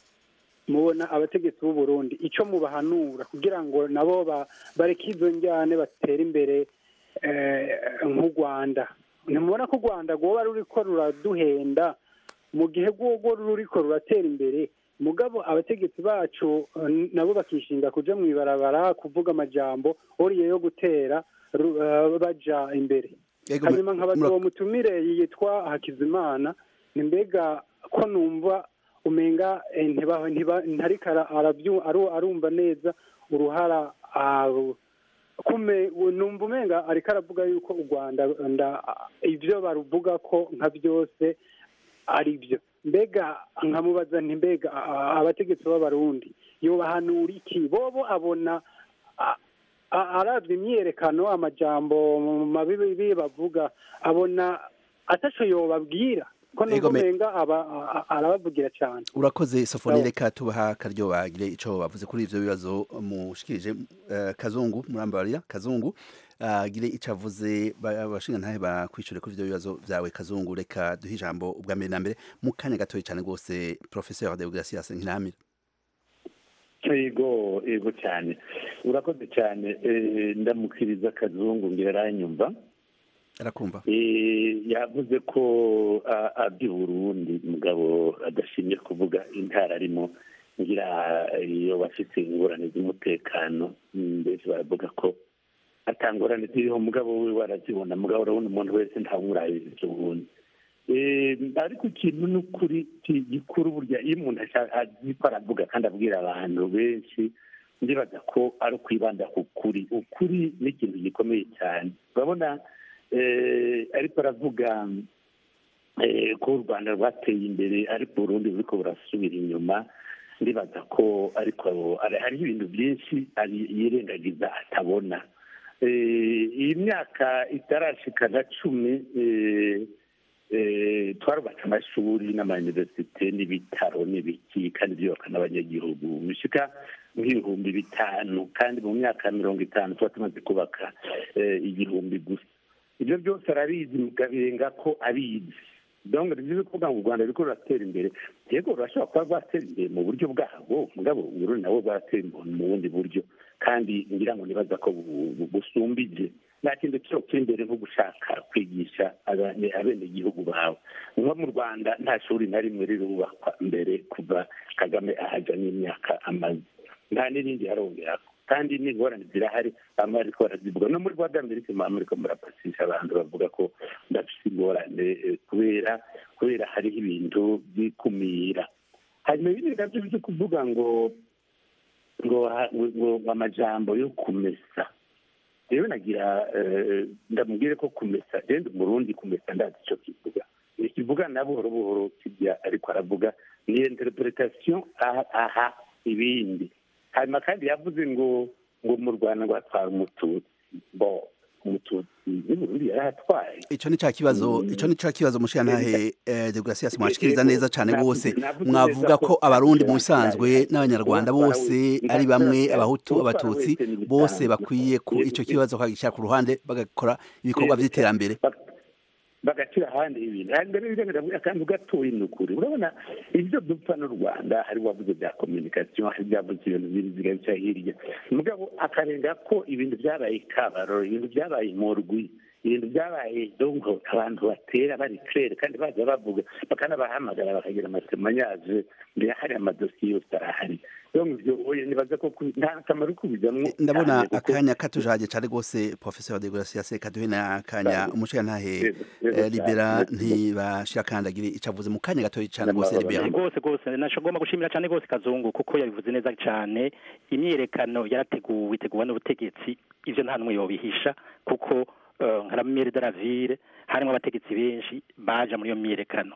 mubona abategetsi b'u Burundi ico mubahanura kugira ngo nabo ba- bareke izo njyane batere imbere eh, nk'u Rwanda ntimubona ko u Rwanda rwoba ruriko ruraduhenda mu gihe rwogo ruriko ruratera imbere mugabo abategetsi bacu eh, nabo bakishinga kuja mw'ibarabara kuvuga amajambo oriye yo gutera ru- eh, baja imbere Yego, hanyuma nkabaza mura- uwo mutumire yitwa hakizimana ni mbega ko numva umenga eh, ntiba- ntiba- ntariko ara- arabyu- aru- arumva neza uruhara ah, kume numva umenga ariko aravuga yuko u rwanda nda- ivyo baruvuga ko nka byose ari byo mbega nkamubaza nti mbega a- abategetsi b'abarundi yobahanura iki bobo abona a- a- aravye imyiyerekano amajambo mabibi bavuga abona ataco yobabwira ko Ego me- numenga aba a- arabavugira cyane urakoze sofoni Sawa. reka tubaha akaryo bagire ico bavuze kuri ivyo bibazo mushikirije eh, kazungu murambarira kazungu agire ico avuze ba- abashinga ntahe bakwishure kuri ivyo bibazo vyawe kazungu reka duhe ijambo ubwa mbere na mbere mu kanya gatoya cane rwose professeur de Gracias Nkiramira yego yego cyane urakoze cyane Eh, ndamukiriza kazungu ngira aranyumva arakumva Eh, yavuze ko a- aby'i burundi mugabo adashimye kuvuga intara arimo ngira iyo bafite ingorane z'umutekano mm, mbese baravuga ko atangorane ziriho mugabo we warazibona mugabo urabona umuntu wese ntawumurabiriza ubundi Eh, ariko ikintu ni ukuri ki- gikuru burya iyo umuntu asha- azi ko aravuga kandi abwira abantu benshi ndibaza ko ari ukwibanda ku kuri ukuri ni ikintu gikomeye cyane urabona eh, ariko aravuga eh, ko u rwanda rwateye imbere ariko uburundi buriko burasubira inyuma ndibaza ko ariko hari- hariho ibintu byinshi ari- yirengagiza atabona Eh, iyi myaka itarashika na cumi eh, eh, twarubatse amashuri n'amayuniversite n'ibitaro n'ibiki kandi byubaka n'abanyagihugu bishika nk'ibihumbi bitanu kandi mu myaka mirongo itanu tuba tumaze kubaka eh, igihumbi gusa ibyo byose arabizi mugabenga ko abizi donc ni byiza kuvuga ngo u rwanda ruriko ruratera imbere yego rurashobora kuba rwatera imbere mu buryo bwabwo mugabo uburundi nabwo bwaratera imbere mu bundi buryo kandi ngira ngo nibaza ko bu- bu- busumbije nta kintu cyo imbere nko gushaka kwigisha abene- abenegihugu bawe nko mu rwanda nta shuri na rimwe rirubakwa mbere kuva kagame ahaja n'imyaka amaze nta n'irindi yarongeraho kandi n'ingorane zirahari bamwe bariko barazivuga no muri rwanda amerika mama muriko murapasisha abantu bavuga ko ndafise ingorane eh, kubera kubera hariho ibintu by'ikumira hanyuma ibindi navyo byo kuvuga ngo ngo ha- ngo ngo amajambo yo kumesa rero nagira eh, ndamubwire ko kumesa rero umurundi kumesa ndazi ico kivuga ikivuga na buhoro buhoro kijya ariko aravuga ni interpretation aha, aha ibindi hanyuma kandi yavuze ngo ngo mu rwanda ngo hatwara umututsi bo umututsi n'uburundi yarahatwaye ico ni ca kibazo ico ni ca kibazo mushira ntahe eh, de Gracias mwashikiriza neza cane rwose Navuze mwavuga neza ko ko abarundi mu atera- bisanzwe n'abanyarwanda Uwatwara bose wese- ari bamwe Uwatwara abahutu wese abatutsi ni ibisanzwe. bose bakwiye ku ico kibazo kagishyira ku ruhande bagakora ibikorwa vy'iterambere bagacira ahandi ibintu hanyuma rero biragaragara akantu gatoya ni ukuri urabona ibyo dupfa n'u rwanda hari wavuze bya kominikasiyo hari byavuze ibintu biriziga bica hirya mugabo akarenga ko ibintu byabaye kabaro ibintu byabaye morwi ibintu byabaye donko abantu batera bari claire kandi baza bavuga bakanabahamagara bakagira amasemanyaje mbere hari amadosiye yose arahari donc ibyo oya nibaza ko ku- nta kamaro kubijamwo ndabona cyane kuko- akanya katujaje cane rwose professeur de Gracias kaduhe na akanya umushira ntahe Yego, yego eh, libera cyane. ntibashira kandagira icavuze mu kanya gatoya cane rwose N'amahoro libera rwose rwose nashagomba gushimira cyane rwose kazungu kuko yabivuze neza cyane imyiyerekano yarateguwe iteguwe n'ubutegetsi ivyo nta n'umwe yobihisha kuko eh, nka la mairie de la ville harimo abategetsi benshi baja muri iyo myiyerekano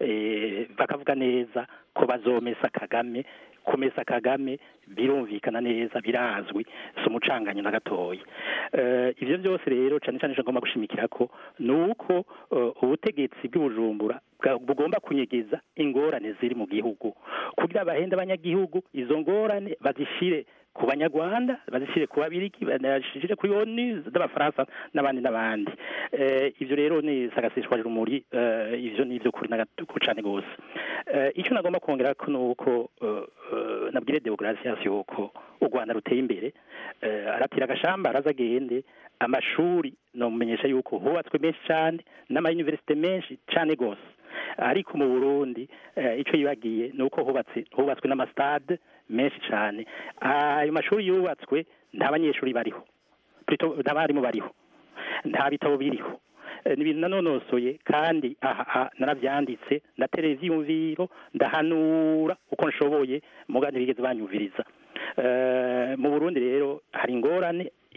Eh, bakavuga neza ko bazomesa kagame kumesa kagame birumvikana neza birazwi si umucanganyo na gatoya Eh, ivyo byose rero cyane cyane ngomba gushimikira ko ni uko eh, ubutegetsi bw'ubujumbura bwa- bugomba kunyegeza ingorane ziri mu gihugu kugira bahende abanyagihugu izo ngorane bazishire ku banyarwanda bazishyire ku babiriki bazishyire kuri onu z'abafaransa n'abandi n'abandi Eh, ivyo rero ni sagasishwa rumuri eh, ivyo ni ivyo kuri nagatuko cane gose Eh, ico nagomba kongera ko nuko eh, eh, nabwire deogratias yuko u rwanda ruteye imbere eh, aratira agashamba araza agende amashuri nomumenyesha yuko hubatswe menshi cane n'amayuniversite menshi cane gose ariko mu burundi eh, ico yibagiye ni uko hubatse hubatswe n'amastade menshi cane ayo mashuri yubatswe nta banyeshuri bariho Plutôt nta barimu bariho nta bitabo biriho Eh, ni ibintu nanonosoye kandi aha aha naravyanditse ndatereza ivyiyumviro ndahanura uko nshoboye muga ntibigeze banyumviriza Eh, mu burundi rero hari ingorane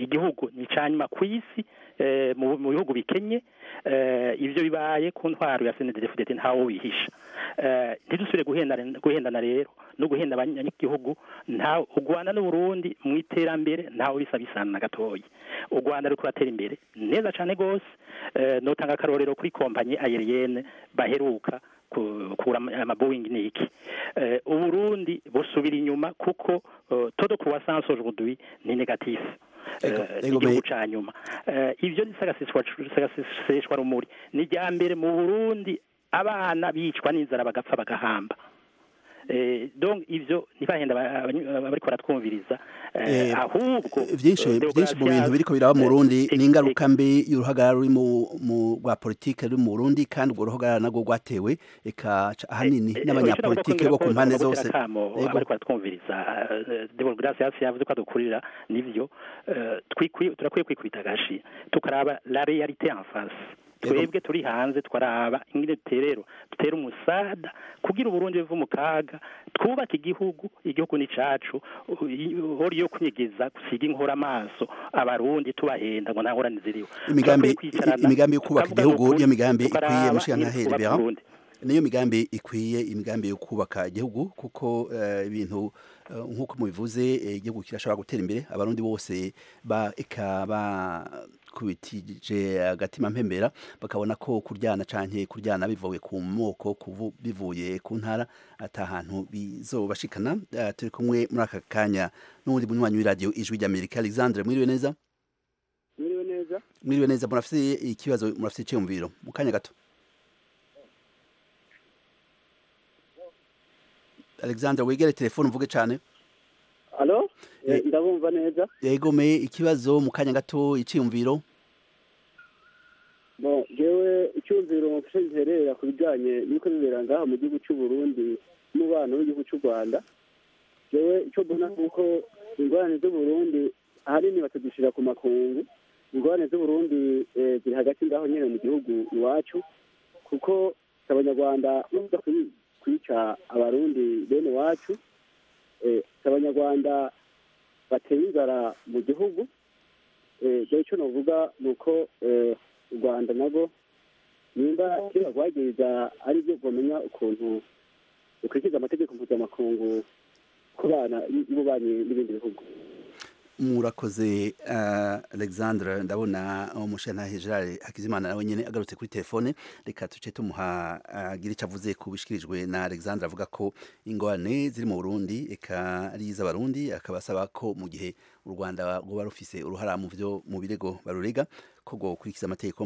igihugu ni cyanyuma ku isi mu bihugu bikenye ibyo bibaye ku ntwaro ya senedefudete ntawo wihisha ntidusubire guhendana rero no guhenda abanyagihugu nta u rwanda n'uburundi mu iterambere ntawe bisa bisana na gatoya u rwanda ruri kuratera imbere neza cyane rwose notanga akarorero kuri kompanyi ayeriyene baheruka kura amaboyingi ni iki uburundi busubira inyuma kuko todo croissance aujourd'hui ni négatif igihugu ca nyuma ivyo ni sagaseseshwa rumuri ni rya mbere mu burundi abana bicwa n'inzara bagapfa bagahamba donc ivyo ntibahenda bariko baratwumviriza ahubwo vyinshi vyinshi mu bintu biriko biraba mu Burundi ni ingaruka mbi y'uruhagarara ruri mu rwa politike ruri mu Burundi kandi urwo ruhagarara nagwo rwatewe eka ahanini n'abanyapolitike bo ku mpande zose bariko baratwumviriza demokarasi hasi yavuze ko adukurira nivyo turakwiye kwikubita agashi tukaraba la realite en face twebwe turi hanze twaraba ingene terero dutera umusada kugira uburundi buve mu kaga twubaka igihugu igihugu ni cacu hori yo kunyegeza gusiga inkora amaso abarundi tubahenda ngo nta ngorane ziriho imigambi imigambi yo kubaka igihugu niyo migambi ikwiye mushiyantahere bera niyo migambi ikwiye imigambi yo kubaka igihugu kuko ibintu nk'uko mubivuze igihugu kirashobora gutera imbere abarundi bose ba eka ba kubitije agatima mpembera bakabona ko kuryana canke kuryana bivuye ku moko bivuye ku ntara ata hantu bizobashikana uh, turi kumwe muri aka kanya n'uwundi munywanyi w'iradiyo ijwi ry'amerika alexandre mwiriwe neza mwiriwe neza mwiriwe neza murafite ikibazo murafite iciyumviro mu kanya gato alexandre wegere telefone uvuge cane Alo? Ndabumva neza. Yego me ikibazo mu kanya gato iciyumviro. Bon, jewe icyumviro mfashe nterera ku bijanye n'uko bibera ngaha mu gihugu cy'u Burundi n'umubano w'igihugu cy'u Rwanda. Jewe icyo mbona nuko ingorane z'u Burundi ahanini batadushyira ku makungu. Ingorane z'u Burundi ziri hagati ngaho nyine mu gihugu iwacu kuko abanyarwanda bavuga kwica abarundi bene wacu abanyarwanda bateye inzara mu gihugu rero icyo navuga ni uko u rwanda nabwo nimba kera rwagiriza ari byo bamenya ukuntu rukurikiza amategeko mpuzamakungu ku bana y'ububanyi n'ibindi bihugu murakoze alexandre ndabona umushantahe gerard hakizimana nawe nyine agarutse kuri telefone reka tuce tumuha agira icyo avuze ku bishyikirijwe na alexandre avuga ko ingorane ziri mu burundi eka ari iz'abarundi akaba asaba ko mu gihe u rwanda rwaba rufise uruhara mu byo mu birego barurega ko gukurikiza amategeko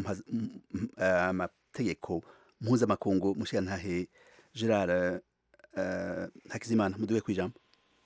amategeko mpuzamakungu umushantahe gerard hakizimana muduwe ku ijambo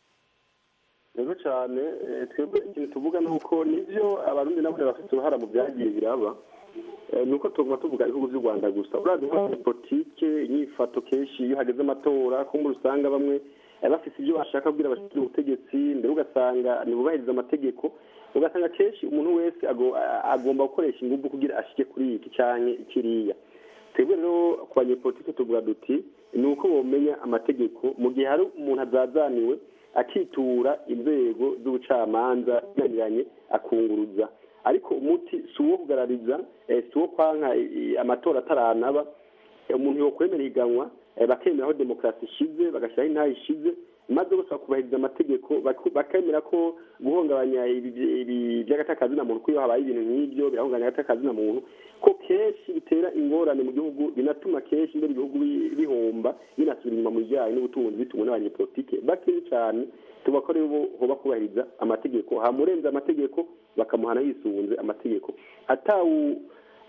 rero cyane twebwe ikintu tuvuga ni uko nibyo abarundi nabo bafite uruhara mu byagiye biraba ni uko tuguma tuvuga ibihugu by'u rwanda gusa urazi nka politike inyifato kenshi iyo hageze amatora kumva usanga bamwe bafite ibyo bashaka kubwira abashinzwe ubutegetsi mbere ugasanga ntibubahiriza amategeko ugasanga kenshi umuntu wese agomba gukoresha ingufu kugira ashike kuri iki cyane kiriya twebwe rero ku banyepolitike tuvuga duti ni uko bamenya amategeko mu gihe hari umuntu azazaniwe akitura inzego z'ubucamanza zinaniranye akunguruza ariko umuti si uwo kugarariza si uwo kwanka amatora ataranaba umuntu yokwemera ihiganwa bakemera aho demokarasi ishize bagashyiraho intayo ishize maze bose bakubahiriza amategeko bakemera ko guhungabanya by'agatakazina muntu ko iyo habaye ibintu nk'ibyo birahungabanya agatakazina muntu ko kenshi bitera ingorane mu gihugu binatuma kenshi mbere ibihugu bihomba binasubira inyuma mu bijyanye n'ubutunzi bituma n'abanyepolitike bakeya cyane tuba ko rero hoba kubahiriza amategeko hamurenze amategeko bakamuhana yisunze amategeko atawu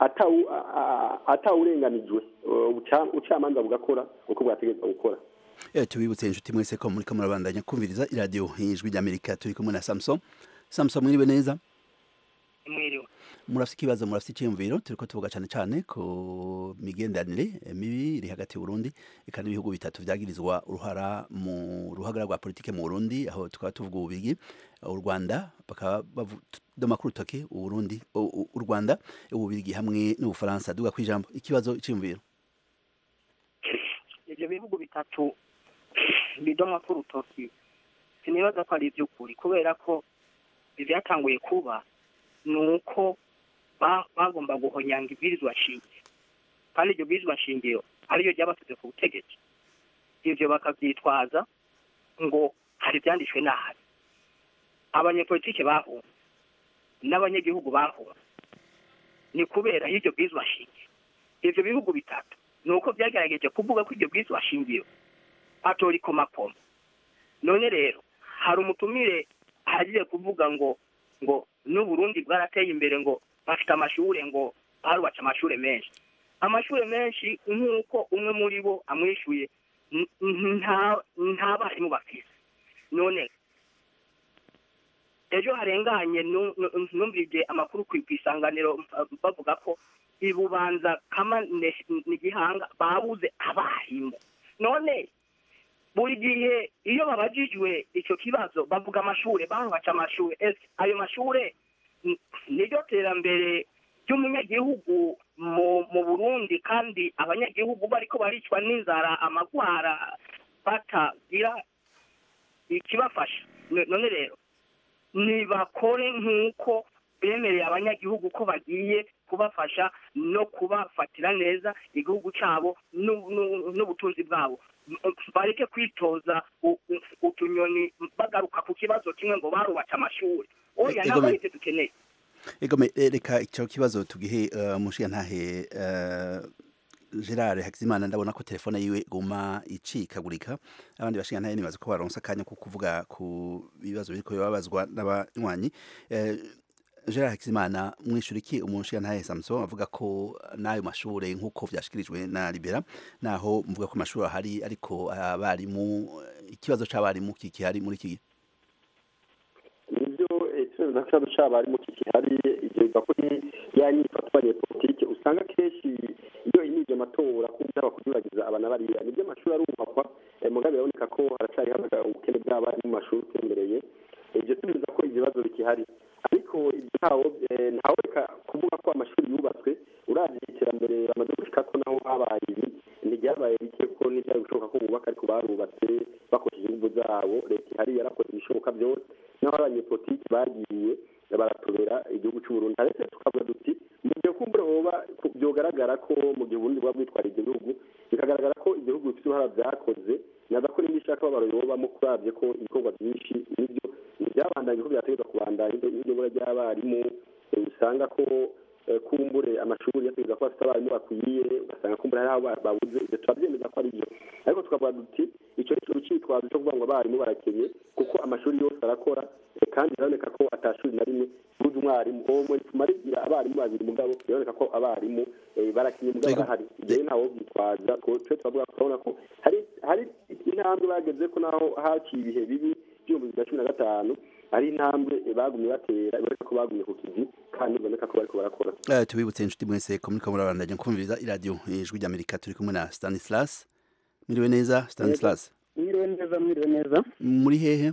atawurenganijwe ubucamanza bugakora uko bwategetswe gukora tubibutse inshuti mwese ko muri murabandanya kumviriza iradiyo ijwi ry'amerika turi kumwe na samuson samuson mwiriwe neza mwiriwe murafite ikibazo murafite icyiyumviro turi ko tuvuga cyane cyane ku migenderanire mibi iri hagati y'uburundi eka n'ibihugu bitatu byagirizwa uruhara mu ruhagara rwa politike mu burundi aho tukaba tuvuga ububigi u rwanda bakaba badoma ku rutoki uburundi u rwanda ububirigi hamwe n'ubufaransa duga ku ijambo ikibazo icyiyumviro ibyo bihugu bitatu bidomwa ku rutoki sinibaza ko ari iby'ukuri kubera ko ibyatanguye kuba ni uko bagomba guhonyanga ibwirizwa shingiro kandi iryo bwirizwa shingiro ariryo ryabasize ku butegetsi ibyo bakabyitwaza ngo hari ibyanditswe nabi abanyepolitike bahunze n'abanyagihugu bahunze ni kubera y'iryo bwirizwa shingiro ibyo bihugu bitatu ni uko byagerageje kuvuga ko iryo bwirizwa shingiro atorikomakoma none rero hari umutumire ahagiye kuvuga ngo ngo n'uburundi bwarateye imbere ngo bafite amashuri ngo barubatse amashuri menshi amashuri menshi nk'uko umwe muri bo amwishyuye nta barimu bafite none ejo harenganye numvise amakuru ku isanganiro bavuga ko ibubanza kama ni gihanga babuze abarimu none buri gihe iyo babajijwe icyo kibazo bavuga amashuri barubatse amashuri ayo mashuri niryo terambere ry'umunyagihugu mu burundi kandi abanyagihugu bariko baricwa n'inzara amagwara batagira ikibafasha none rero ntibakore nk'uko bemereye abanyagihugu ko bagiye kubafasha no kubafatira neza igihugu cyabo n'ubutunzi bwabo bareke kwitoza utunyoni bagaruka ku kibazo kimwe ngo barubatse amashuri oya ntabwo ari byo dukeneye egome reka icyo kibazo tugihe umushinga ntahe gerard hakizimana ndabona ko telefone yiwe iguma icikagurika abandi bashinga ntahe nibaza ko baronsa akanya ko kuvuga ku bibazo biriko bibabazwa n'abanywanyi gerard hakizimana mwishyura iki umushinga ntahe samson avuga ko n'ayo mashuri nk'uko byashyikirijwe na libera naho mvuga ko amashuri ahari ariko abarimu ikibazo cy'abarimu kikihari muri iki gihe nibyo ikibazo cyaba cy'abarimu kikihari ibyo biva kuri ya nyifatwa ya politiki usanga kenshi iyo inibye amatora kuba kunyuragiza abana bariya nibyo amashuri arubakwa mugabe biraboneka ko haracyari habaga ubukene bw'abarimu mu mashuri utembereye ibyo tubiza ko ibibazo bikihari ariko ibyo ntawo ntawe reka kuvuga ko amashuri yubatswe uravye iterambere bamaze gushika ko naho habaye ibi ntiryabaye bike ko ntibyari gushoboka ko bubaka ariko barubatse bakoresheje ingufu zabo leta ihari yarakoze ibishoboka byose naho abanyepolitiki bagiye baratobera igihugu cy'uburundi ariko tukavuga duti mu gihe kumbura hoba byogaragara ko mu gihe uburundi buba bwitwara ibyo bihugu bikagaragara ko igihugu bifite uruhara byakoze naza ko n'indi ishaka babaruyobamo kurabye ko ibikorwa byinshi nibyo ntibyabandanye ko byategetswe kubandanya iryo bura ry'abarimu usanga ko kumbure amashuri yategetswe ko bafite abarimu bakwiye ugasanga kumbure hari aho babuze ibyo turabyemeza ko ari byo ariko tukavuga duti icyo ni ikintu cyitwazo cyo kuvuga ngo abarimu barakenye kuko amashuri yose arakora kandi biraboneka ko atashuri na rimwe buze umwarimu uwo muri tumarigira abarimu babiri mugabo biraboneka ko abarimu barakenye mugabo barahari ibyo ntawo byitwaza twe turavuga turabona ko hari hari intambwe bageze ko naho haciye ibihe bibi by'ibihumbi bibiri na cumi na gatanu hari intambwe bagumye batera iboneka ko bagumye ku kizi kandi biboneka ko bariko barakora tubibutse inshuti mwese ko muriko murabandanya kumviriza iradiyo ijwi ry'amerika turi kumwe na stanislas mwiriwe neza stanislas mwiriwe neza mwiriwe neza muri hehe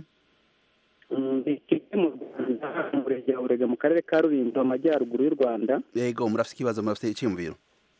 mu rwanda umurenge wa burega mu karere ka rulindo amajyaruguru y'u rwanda yego murafite ikibazo murafite icyiyumviro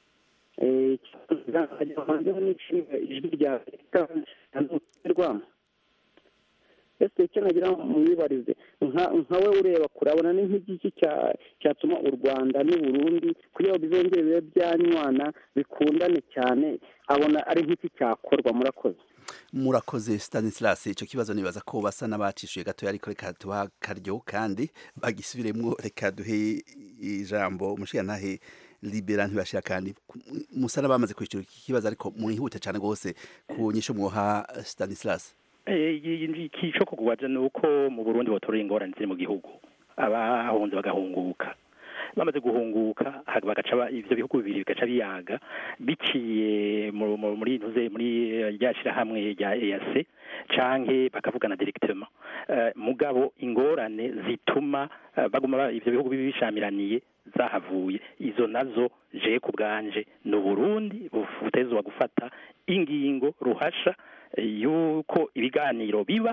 ijwi rya leta rwamo ese icyo nagira mwibarize nka we ureba kurabona ni nk'igiki cyatuma u rwanda n'uburundi kugira ngo bizongere bibe byanywana bikundane cyane abona ari nk'iki cyakorwa murakoze murakoze stanislas icyo kibazo nibaza ko basa n'abacishuye gatoya ariko reka tuha akaryo kandi bagisubiremo reka duhe ijambo umushirantahe libera ntibashira kandi musa n'abamaze kwishyura iki kibazo ariko mwihute cyane rwose ku nyisho mwoha stanislas ikico kukubaza ni uko mu burundi batorera ingorane ziri mu gihugu abahunze bagahunguka bamaze guhunguka bagaca ibyo bihugu bibiri bigaca biyaga biciye muri ntuze muri rya shyirahamwe rya EAC canke bakavugana directement mugabo ingorane zituma baguma ibyo bihugu bibi bishamiraniye zahavuye izo nazo je ku bwanje ni uburundi butezwa gufata ingingo ruhasha yuko ibiganiro biba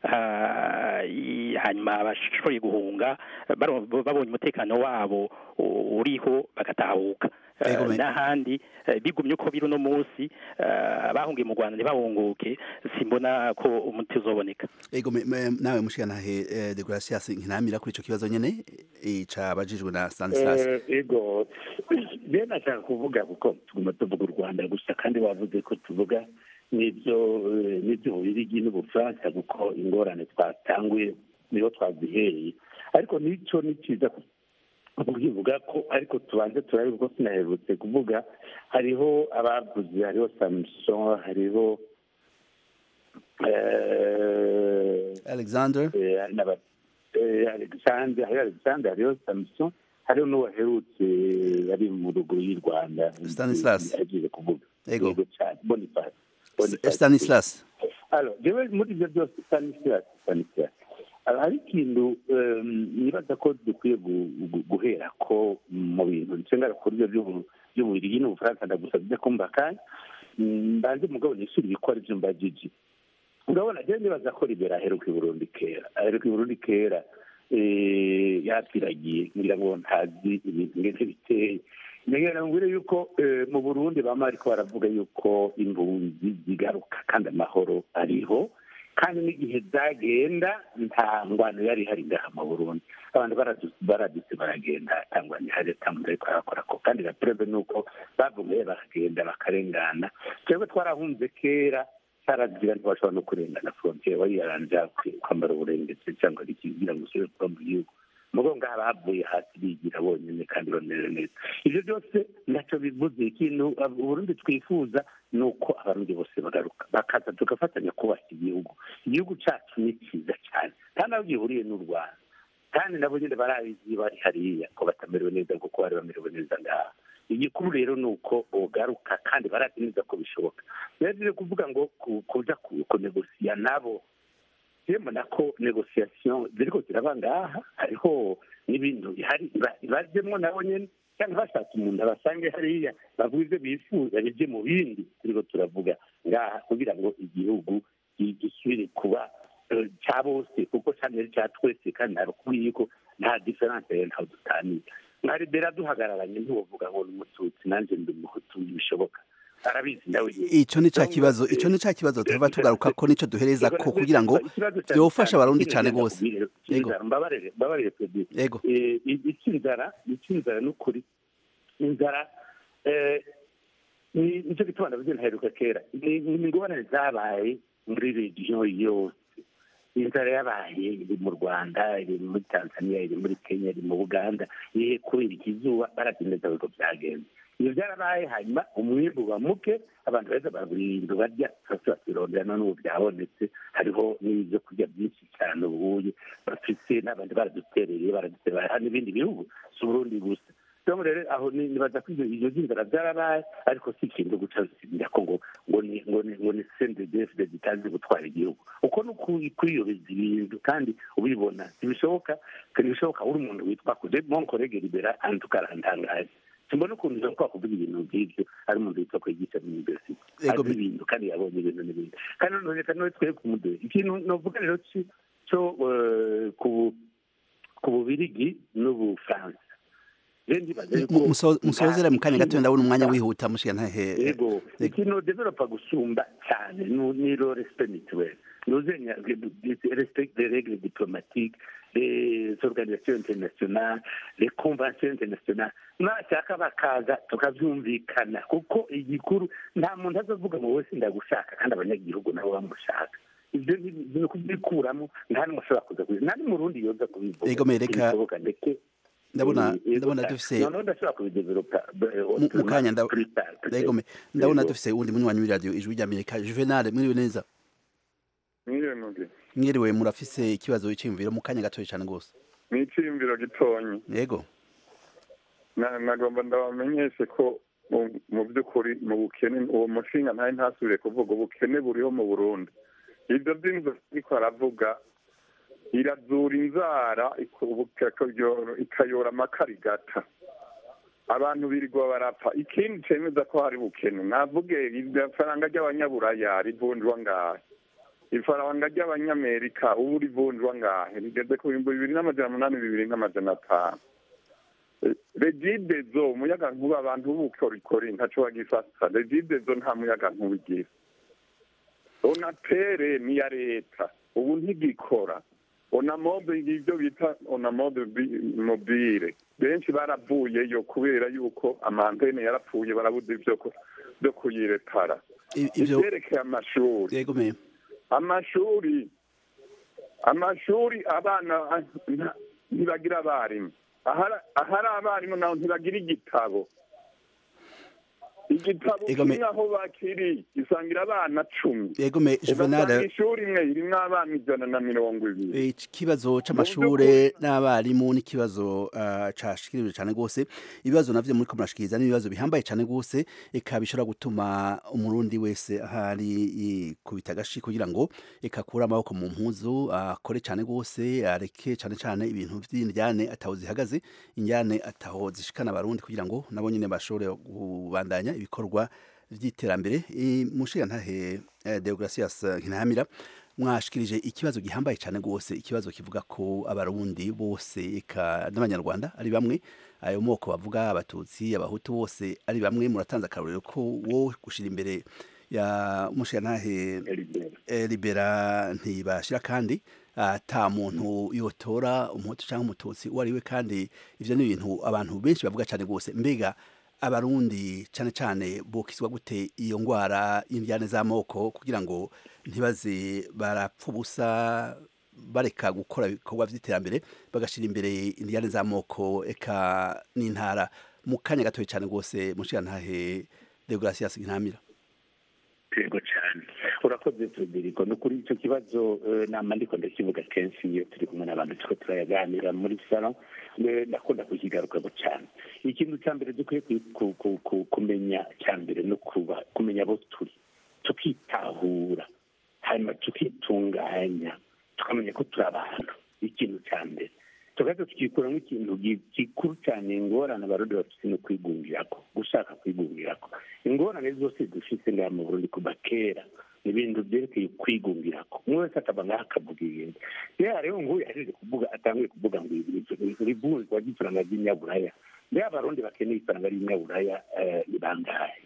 hanyuma abashoboye guhunga babonye umutekano wabo uriho bagatahuka eh, Yego, me- n'ahandi eh, bigumye uko biri uno munsi eh, abahungiye mu rwanda ntibahunguke simbona ko umuti uzoboneka ego me- me- nawe mushikanahe eh, de gracias nkinamira kuri ico kibazo nyene eh, cabajijwe na Stanislas Eh, ego rero nashaka kuvuga kuko tuguma tuvuga u rwanda gusa kandi wavuze ko tuvuga n'ibyo eh, n'ibyo bubirigi n'ubufaransa kuko ingorane twatanguye niho twazihereye ariko n'icyo ni cyiza ku- kubivuga ko ariko tubanze turabe kuko sinaherutse kuvuga hariho abavuze hariho samuson hariho eh, Alexander eh, n'aba- eh, alexander hariho alexander hariho samuson hariho n'uwaherutse bari mu ruguru y'u rwanda Stanislas. agiye kuvuga Ego. Yego cyane boniface Boniface. Stanislas Alors, jewe muri ibyo byose Stanislas Stanislas Alors, hari ikintu em, nibaza ko dukwiye gu- gu- guhera ko mu bintu nsengera kuri ibyo by'ubu- by'ububirigi n'ubufaransa ndagusabye kumva kandi mm, mbanze mugabo nishyura ibikora ibyo mbajiji urabona jewe nibaza ko libera aheruka i burundi kera aheruka i burundi kera eh, yapfiragiye ngira ngo ntazi ibintu ngene biteye ngira ngo yuko eh, mu burundi bama ariko baravuga yuko impunzi zigaruka kandi amahoro ariho kandi n'igihe zagenda nta ngwano yari ihari ngaha mu burundi abantu baradu- baradutse baragenda nta ngwano ihari nta muntu ariko arakora ko kandi la preuve ni uko bavuye bakagenda bakarengana twebwe twarahunze kera cyaragira ntibashobora no kurengana frontiere wari yaranja kwambara uburengetse cyangwa ikigira ngo usubire kuba mu gihugu mugo ngaha bavuye hasi bigira bonyine kandi bamerewe neza ibyo byose ntacyo bivuze ikintu ab- uburundi twifuza ni uko abarundi bose bagaruka bakaza tugafatanya kubaka igihugu igihugu cyacu ni cyiza cyane nta naho gihuriye n'u rwanda kandi nabo nyine barabizi bari hariya ko batamerewe neza kuko bari bamerewe neza ngaha igikuru rero ni uko bogaruka kandi barazi neza ko bishoboka rero rero kuvuga ngo ku- kuja ku- kunegosiya nabo mbona ko negosiyasiyo ziriko ziraba ngaha hariho n'ibintu bihari ba- bajemwo nabo nyene cyangwa bashatse umuntu abasange hariya bavuga ibyo bifuza bijye mu bindi turiko turavuga ngaha kugira ngo igihugu gi- gisubire kuba eh, cya bose kuko cyane ari cya twese kandi narakubwiye yuko nta diferanse rero ntaho dutanira mwari bera duhagararanye ntiwovuga ngo ni umututsi nanjye ndi umuhutu bishoboka arabizi nawe nyene. ico ni ca kibazo ico ni ca kibazo tuva tugaruka ko nico duhereza ko kugira ngo vyofasha abarundi cane gose Yego. mbabarire mbabarire Freddy. Yego. Eh, i- icy'inzara icy'inzara ni ukuri inzara eh, ni nicyo gituma ndavuze ntaheruka kera ni ni ingorane zabaye muri regiyo yose inzara yabaye iri mu rwanda iri muri tanzania iri muri kenya iri mu buganda iri kubera ikizuba barabyemeza ko byagenze ibyo byarabaye hanyuma umwimbu uba muke abantu beza babura ibintu barya bose bakirondera none ubu byabonetse hariho n'ibyo kurya byinshi cyane ubuye bafite n'abandi baradutereye baradutera hano ibindi bihugu si uburundi gusa rero rero aho ni- nibaza ko ibyo ibyo by'inzara byarabaye ariko si ikintu guca bisimira ko ngo ngo ni ngo ni ngo ni sendedefide zitazi gutwara igihugu uko ni uku- kwiyobeza ibintu kandi ubibona ntibishoboka ntibishoboka uri umuntu witwa kude monkorege libera antukarantangaje simbona ukuntu ushobora kuvuga ibintu nk'ibyo ari umuntu witwa kwigisha mu university Ego, azi ibintu kandi yabonye ibintu n'ibindi kandi noneho reka noneho twebwe kumuduhe ikintu novuga rero ci- cyo eh, ku ku bubirigi n'ubufaransa rero ndibaza yuko Mu- muso- musozere mu kanya gato nta- ndabona umwanya wihuta mushika ntahe yego ikintu developa gusumba cyane ni- ni lo respect mutuel nuzenya respect des règles diplomatiques les organisations internationales les conventions internationales nashaka bakaza tukabyumvikana kuko igikuru nta muntu azavuga ngo wese ndagushaka kandi abanyagihugu nabo bamushaka ibyo ni ni ukubikuramo nta n'umwe ushobora kuza kubivuga nta n'umurundi yoza kubivuga Yego, mereka- Ntibishoboka, ndetse ndabona Yego, ndabona cyane. dufise noneho ndashobora kubidevelopa mu mu kanya nda- plus tard, peut-être. Yego, me- ndabona Yego. dufise uwundi munywanyi w'iradiyo ijwi ry'amerika juvenal mwiriwe neza mwiriwe mugi mwiriwe murafise ikibazo cy'imviro mu kanya gatoya cyane gose ni icyiyumviro gitonyi yego Na- nagomba ndabamenyeshe ko mu- mu by'ukuri mu bukene uwo mushinga ntari ntasubire kuvuga ubukene buriho mu burundi ibyo by'inzu ariko aravuga irazura inzara iko- ikayora- ikayora amakarigata abantu birirwa barapfa ikindi cemeza ko hari bukene navuge ifaranga ry'abanyaburaya rivunjwa ngahe ifaranga ry'abanyamerika ubu rivunjwa ngahe rigeze ku bihumbi bibiri n'amajana umunani bibiri n'amajana atanu regidezo umuyaga nkuba abantu b'ubukorikori ntaco bagifata regidezo nta muyaga nkuba igira onapere ni iya leta ubu ntigikora onamobe ibyo bita onamobe mobile benshi baravuyeyo kubera yuko amantene yarapfuye barabuze ibyo ku- byo kuyirepara ivyo- ivyerekeye amashuri yego me amashuri amashuri abana ah, nta- ntibagira abarimu ahari ahari abarimu naho ntibagira igitabo igitabo Ego me- kimwe aho bakiri gisangira abana cumi yego me ugasanga juvenal ishuri imwe irimwo abana ijana na mirongo ibiri ikibazo c'amashure n'abarimu n'ikibazo uh, cashikirije cane gose ibibazo navyo muri ko murashikiriza n'ibibazo bihambaye cane gose eka bishobora gutuma umurundi wese ahari kubita agashi kugira ngo eka akure amaboko mu mpuzu akore cane gose areke cane cane ibintu vy'indyane ataho zihagaze indyane ataho zishikana abarundi kugira ngo nabo nyene bashobore kubandanya ibikorwa vy'iterambere mushiga ntahe eh, Deogracias Nkinamira mwashikirije ikibazo gihambaye cyane rwose ikibazo kivuga ko abarundi bose eka n'abanyarwanda ari bamwe ayo moko bavuga abatutsi abahutu bose ari bamwe muratanze akarorero ko wo gushira imbere ya umushirantahe eh, libera ntibashira kandi ata muntu yotora umuhutu cyangwa umututsi uwo ari we kandi ivyo ni ibintu abantu benshi bavuga cyane rwose mbega abarundi cyane cyane bokizwa gute iyo ngwara y'indyane z'amoko kugira ngo ntibaze barapfa ubusa bareka gukora ibikorwa by'iterambere bagashira imbere indyane z'amoko eka n'intara mu kanya gatoya cyane rwose mushirantahe Deogracias Ntamira yego cyane urakoze Federico ni ukuri icyo kibazo eh, nama ndiko ndakivuga kenshi iyo turi kumwe n'abantu turiko turayaganira muri salon eh, ndakunda kukigarukamo cyane ikintu cya mbere dukwiye ku- ku- ku- ku- kumenya cya mbere no kuba kumenya abo turi tukitahura hanyuma tukitunganya tukamenya ko turi abantu ikintu cya mbere tugaza tukikuramo ikintu gi- gikuru cyane ingorane abarundi bafite no kwigungirako gushaka kwigungirako ingorane zose dufite ngaha mu burundi kuva kera ni ibintu byerekeye kwigungirako umwe wese akaba ngaho akavuga ibintu rero hariho nguyu yahejeje kuvuga atanguye kuvuga ngo rivunjwa ry'ifaranga ry'inyaburaya mbere abarundi bakeneye ifaranga ry'inyaburaya eh, ni bangahe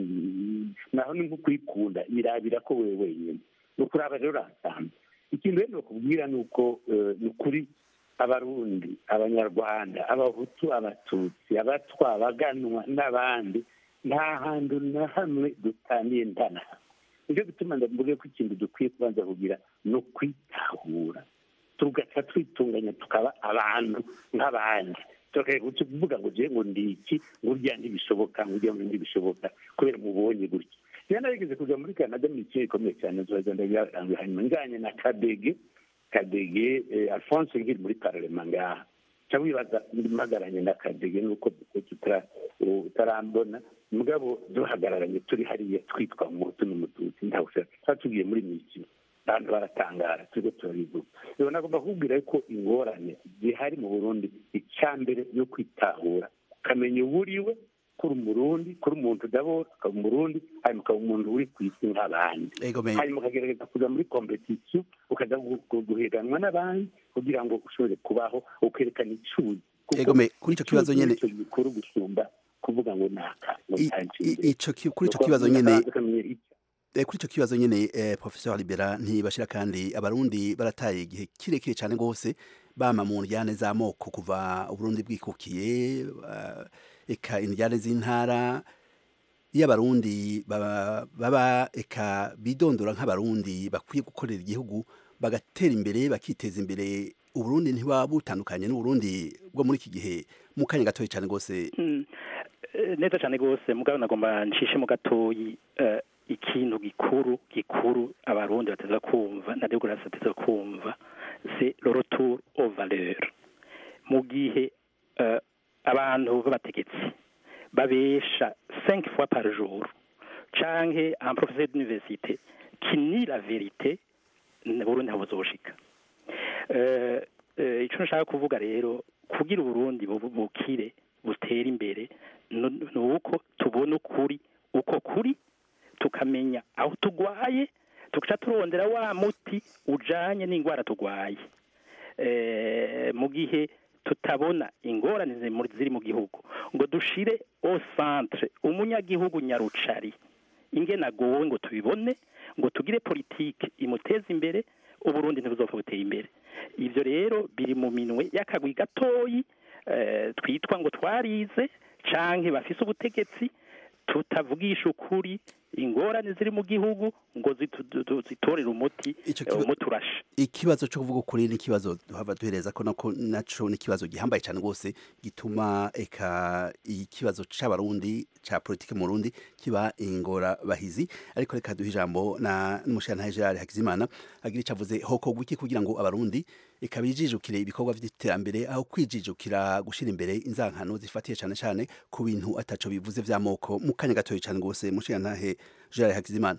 Mm, naho ni nko kwikunda irabira ko wewe wenyine ni ukuraba rero urasanzwe ikintu rero nokubwira ni uko eh, ni ukuri abarundi abanyarwanda abahutu abatutsi abatwa abaganwa n'abandi nta hantu na hamwe dutaniye ntanaha nicyo gituma ndavuga ko ikintu dukwiye kubanza kugira ni ukwitahura tugaca twitunganya tukaba abantu nk'abandi tukaguca kuvuga ngo je ngo ndi iki ngo urya ntibishoboka ngo urya ngo ntibishoboka kubera mubonye gutya rero narigeze kuja muri canada mu ikintu gikomeye cyane nzoza ndabiranguye hanyuma njanye na kadege kadege eh, alphonse nkiri muri parlement ngaha ca wibaza mpagaranye na kadege nuko tutara- utarambona mugabo duhagararanye turi hariya twitwa umuhutu n'umututsi ntawushaka twari tugiye muri misiyo abantu baratangara turiko turabivuga rero nagomba kukubwira ko ingorane zihari mu burundi icya mbere yo kwitahura ukamenya uwo uriwe kuri umurundi kuri umuntu udabora ukaba umurundi hanyuma ukaba umuntu uri ku isi nk'abandi hanyuma ukagerageza kuja muri kompetisiyo ukaja gu- gu- guhiganwa n'abandi kugira ngo ushobore kubaho ukerekana icuzi Kuko Egome, kuri ico kibazo icuzi nyene- nico gikuru gusumba kuvuga ngo naka ngo I- ntanciye i- ico ki- kuri ico Nuko kibazo umuntu nyene akabanza akamenya icyo Eh, kuri ico kibazo nyene eh, professeur Libera ntibashira kandi abarundi barataye igihe kirekire cyane gose bama mu njyane z'amoko kuva uburundi bwikukiye uh, eka injyane z'intara iyo abarundi baba, baba eka bidondora nk'abarundi bakwiye gukorera igihugu bagatera imbere bakiteza imbere uburundi ntiba butandukanye n'uburundi bwo muri iki gihe mu kanya gatoya cyane gose Mm, eh, neza cyane rwose mugabo nagomba ncishe mu gatoyi eh, ikintu gikuru gikuru abarundi bateza kumva na demokarasi bateza kumva c'est le retour aux valeurs mu gihe eh, abantu b'abategetsi babesha cinq fois par jour canke un professeur d'université qui nie la vérité na burundi ntabuzoshika Eh, eh, ico nshaka kuvuga rero kugira uburundi bu- bukire butere imbere nu- ni uko tubona ukuri uko kuri tukamenya aho tugwaye tugaca turondera wa muti ujanye n'indwara tugwaye Eh, mu gihe tutabona ingorane ziri mu gihugu ngo dushire au centre umunyagihugu nyarucari ingena agowe ngo tubibone ngo tugire politike imuteza imbere uburundi ntibuzopfa buteye imbere ivyo rero biri mu minwe y'akagwi gatoyi twitwa ngo twarize canke bafise ubutegetsi tutavugisha ukuri ingorane ziri mu gihugu ngo zitorere umuti umuti urashe ikibazo cyo kuvuga ukuri ni ikibazo duhava duhereza ko nako naco ni ikibazo gihambaye cyane rwose gituma eka ikibazo c'abarundi ca politike mu Burundi kiba ingora bahizi ariko reka duhe ijambo na n'umushana Gerard Hakizimana agira icavuze hoko gwiki kugira ngo abarundi eka bijijukire ibikorwa vy'iterambere aho kwijijukira gushira imbere inzankano zifatiye cyane cyane ku bintu ataco bivuze vy'amoko mu kanya gatoya cyane rwose mushana Gerard Hakizimana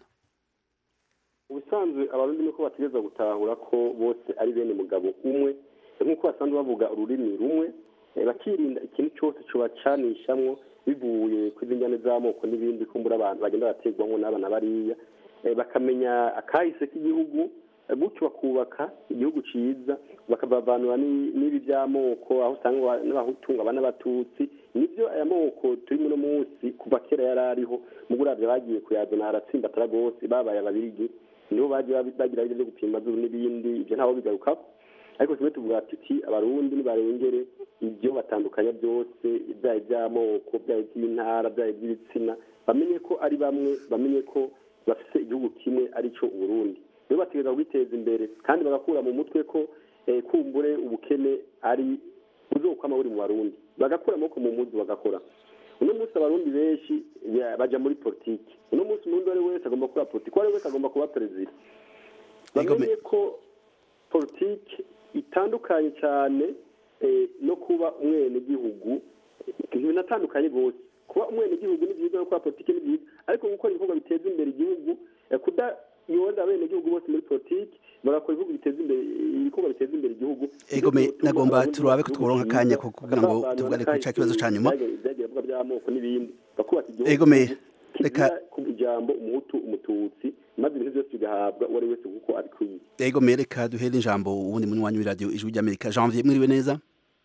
ubusanzwe abarundi nuko bategeza gutahura ko bose ari bene mugabo umwe nk'uko basanzwe bavuga ururimi rumwe bakirinda ikintu cyose cubacanishamwo bivuye ku njyane z'amoko n'ibindi kumbura abantu bagenda barategwamo n'abana bariya bakamenya akahise k'igihugu gutyo bakubaka igihugu ciza bakabavanura n'ibi by'amoko aho usanga n'abahutunga abana n'abatutsi nibyo aya moko turi muno munsi kuva kera yari ariho mu guravya bagiye kuyazana haratsimbatara rwose babaye ababirigi nibo bagiye bagira ibyo byo gupima zuru n'ibindi ibyo ntaho bigarukako ariko kimwe tuvuga tuti abarundi nibarengere ibyo batandukanya byose ibyaha by'amoko byaba iby'intara byaba iby'ibitsina bamenye ko ari bamwe bamenye ko bafite igihugu kimwe arico uburundi rero bategereza kubiteza imbere kandi bagakura mu mutwe ko kumbure ubukene ari buzokwama buri mu barundi bagakura amaboko mu muzi bagakora uno munsi abarundi benshi baja muri politiki uno munsi umurundi uwo ari wese agomba kuba politiki uwo ari wese agomba kuba perezida bamenye ko politiki itandukanye cyane no kuba umwenegihugu binatandukanye rwose kuba umwenegihugu ni byiza no kuba politiki ni byiza ariko gukora ibikorwa biteza imbere igihugu kudayoza abenegihugu bose muri politiki bagakora ibihugu biteza imbere ibikorwa biteza imbere igihugu egome nagomba turabe ko tworonka akanya ko kugira ngo tuvugane kuri ca kibazo ca nyuma byagiye bivuga by'amoko n'ibindi bakubaka igihugu egome reka ku ijambo umuhutu umututsi maze ibintu byose bigahabwa uwo ari wese kuko abikwiye egome reka duhere ijambo ubundi munywanyi w'iradiyo ijwi ry'amerika janvier mwiriwe neza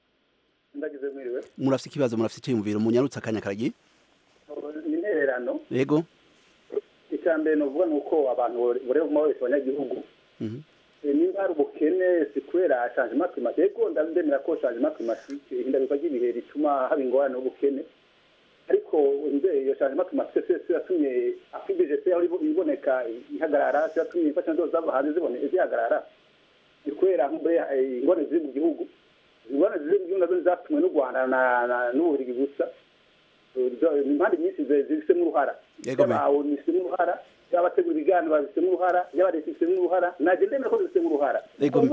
ndagize mwiriwe murafite ikibazo murafite icyiyumviro munyarutse akanya karagiye ni intererano yego icya mbere ni ukuvuga ni uko abantu bureba umwe wese abanyagihugu niba hari ubukene si kubera changement climatique yego ndemera ko changement climatique ihindagurika ry'ibihe rituma haba ingorane n'ubukene ariko iyo changement climatique se yatumye afibije se aho iboneka ihagarara se yatumye imfashanyo zose zava hanze zibone zihagarara ni kubera ingorane ziri mu gihugu ingorane ziri mu gihugu nazo zatumwe n'u rwanda n'uburigi gusa impande nyinshi zifisemo uruhara yabawe zifisemo uruhara y'abategura ibiganiro babifitemo uruhara y'abareta ifitemo uruhara najye ndemera ko zifitemo uruhara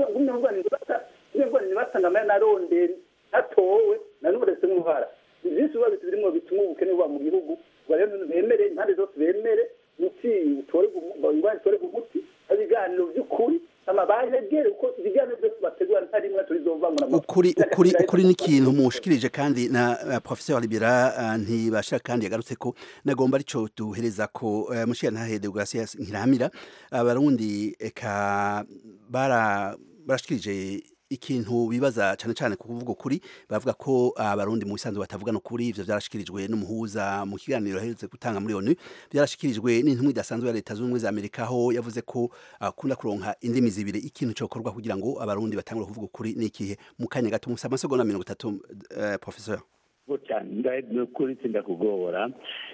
ngumwe nibatanga amaya naronderi atowe na n'ubu zifitemo uruhara byinshi biba birimo bituma ubukene buba mu gihugu bemere impande zose bemere umuti ingwani utorerwa umuti ibiganiro by'ukuri amabahegere uko ibiganiro byose bategura ntari rimwe turizovangura ukuri ukuri ukuri ni ikintu mushikirije kandi na uh, professeur Libera uh, ntibashira kandi yagarutse ko nagomba arico duhereza ko uh, mushira ntahe Deogratias Nkiramira abarundi eka bara barashikirije ikintu bibaza cyane cyane ku kuvuga ukuri bavuga ko abarundi mu bisanzwe batavugana ukuri ivyo vyarashikirijwe n'umuhuza mu kiganiro aherutse gutanga muri ONU byarashikirijwe n'intumwa idasanzwe ya leta z'ubumwe za Amerika aho yavuze ko akunda kuronka indimi zibiri ikintu cokorwa kugira ngo abarundi batangure kuvuga ukuri n'ikihe mu kanya gato musa amasegonda mirongo itatu uh, professeur cyane ni ukuri sindakugora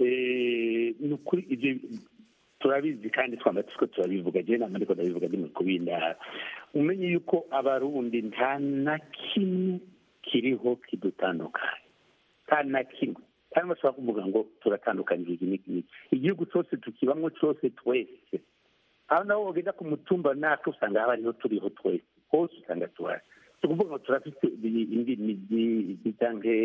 ni ukuri ivyo turabizi kandi twamba tuko turabivuga je nama ndiko ndabivuga ndi mu kubindara umenye yuko abarundi nta na kimwe kiriho kidutandukanye nta na kimwe kandi bashobora kuvuga ngo turatandukanyije iki n'iki n'iki igihugu cyose tukibamwo cyose twese aho naho wogenda ku mutumba natwe usanga haba ariho turiho twese hose usanga tuhari tukuvuga ngo turafite indimi cyangwa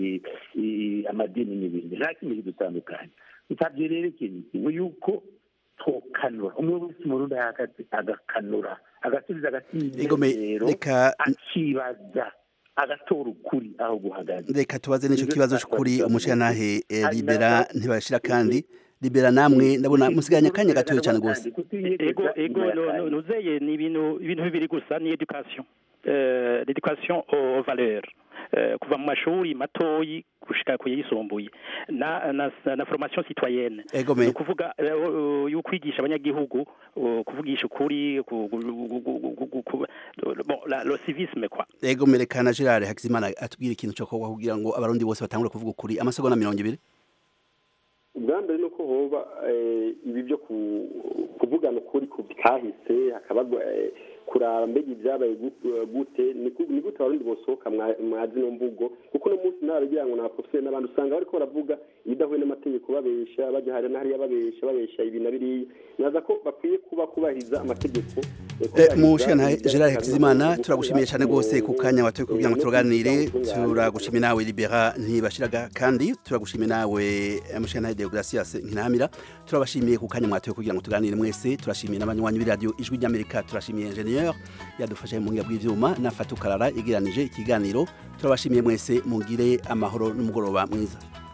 amadini n'ibindi nta kimwe kidutandukanye nsabye rero ikintu kimwe yuko tokanura umwe wese umurundi ahagaze agakanura agasubiza agasinzero akibaza agatora ukuri aho guhagaze reka tubaze n'icyo kibazo cy'ukuri umushyiranahe libera ntibashira kandi libera namwe ndabona musiganya akanya gatoya cyane rwose ego ego nuzeye ni ibintu ibintu bibiri gusa ni education l'éducation aux valeurs eh, kuva mu mashuri matoyi gushika ku yisumbuye na na, na formation citoyenne Ego me. ni ukuvuga eh, uh, yo kwigisha abanyagihugu uh, kuvugisha ukuri ku- ku- ku- ku- ku- ku- ku- bon la, le civisme quoi ego merekana Gerard Hakizimana atubwira ikintu cyo kuba kugira ngo abarundi bose batangure kuvuga ukuri amasegonda mirongo ibiri ubwa mbere ni uko hoba eh, ibi byo ku- kuvugana ukuri ku kahise hakaba eh, kuraba mbega ibyabaye gu- gute ni ku- ni gute abarundi bosohoka mwa- mwa zino mvugo kuko uno munsi naragira ngo naprofeseri n'abandi usanga bariko baravuga ibidahuye n'amategeko babesha bajya hariya na hariya babesha babesha ibi na biriya naza ko bakwiye kuba kubahiriza amategeko eh, kubahiriza mushana ibijyanye Gerard na- Hakizimana gukora turagushimiye cyane mu- rwose ku kanya watoye kugira ngo no tuganire kugira turagushimiye nawe Libera ntibashiraga kandi turagushimiye nawe mushana Deogracias Nkinamira turabashimiye ku kanya mwatoye kugira ngo tuganire mwese turashimiye n'abanywanyi b'iradio ijwi ry'Amerika turashimiye ingenieur yadufashe mu ngiga bw'ivyuma na Fatu Karara igiranije ikiganiro turabashimiye mwese mugire amahoro n'umugoroba mwiza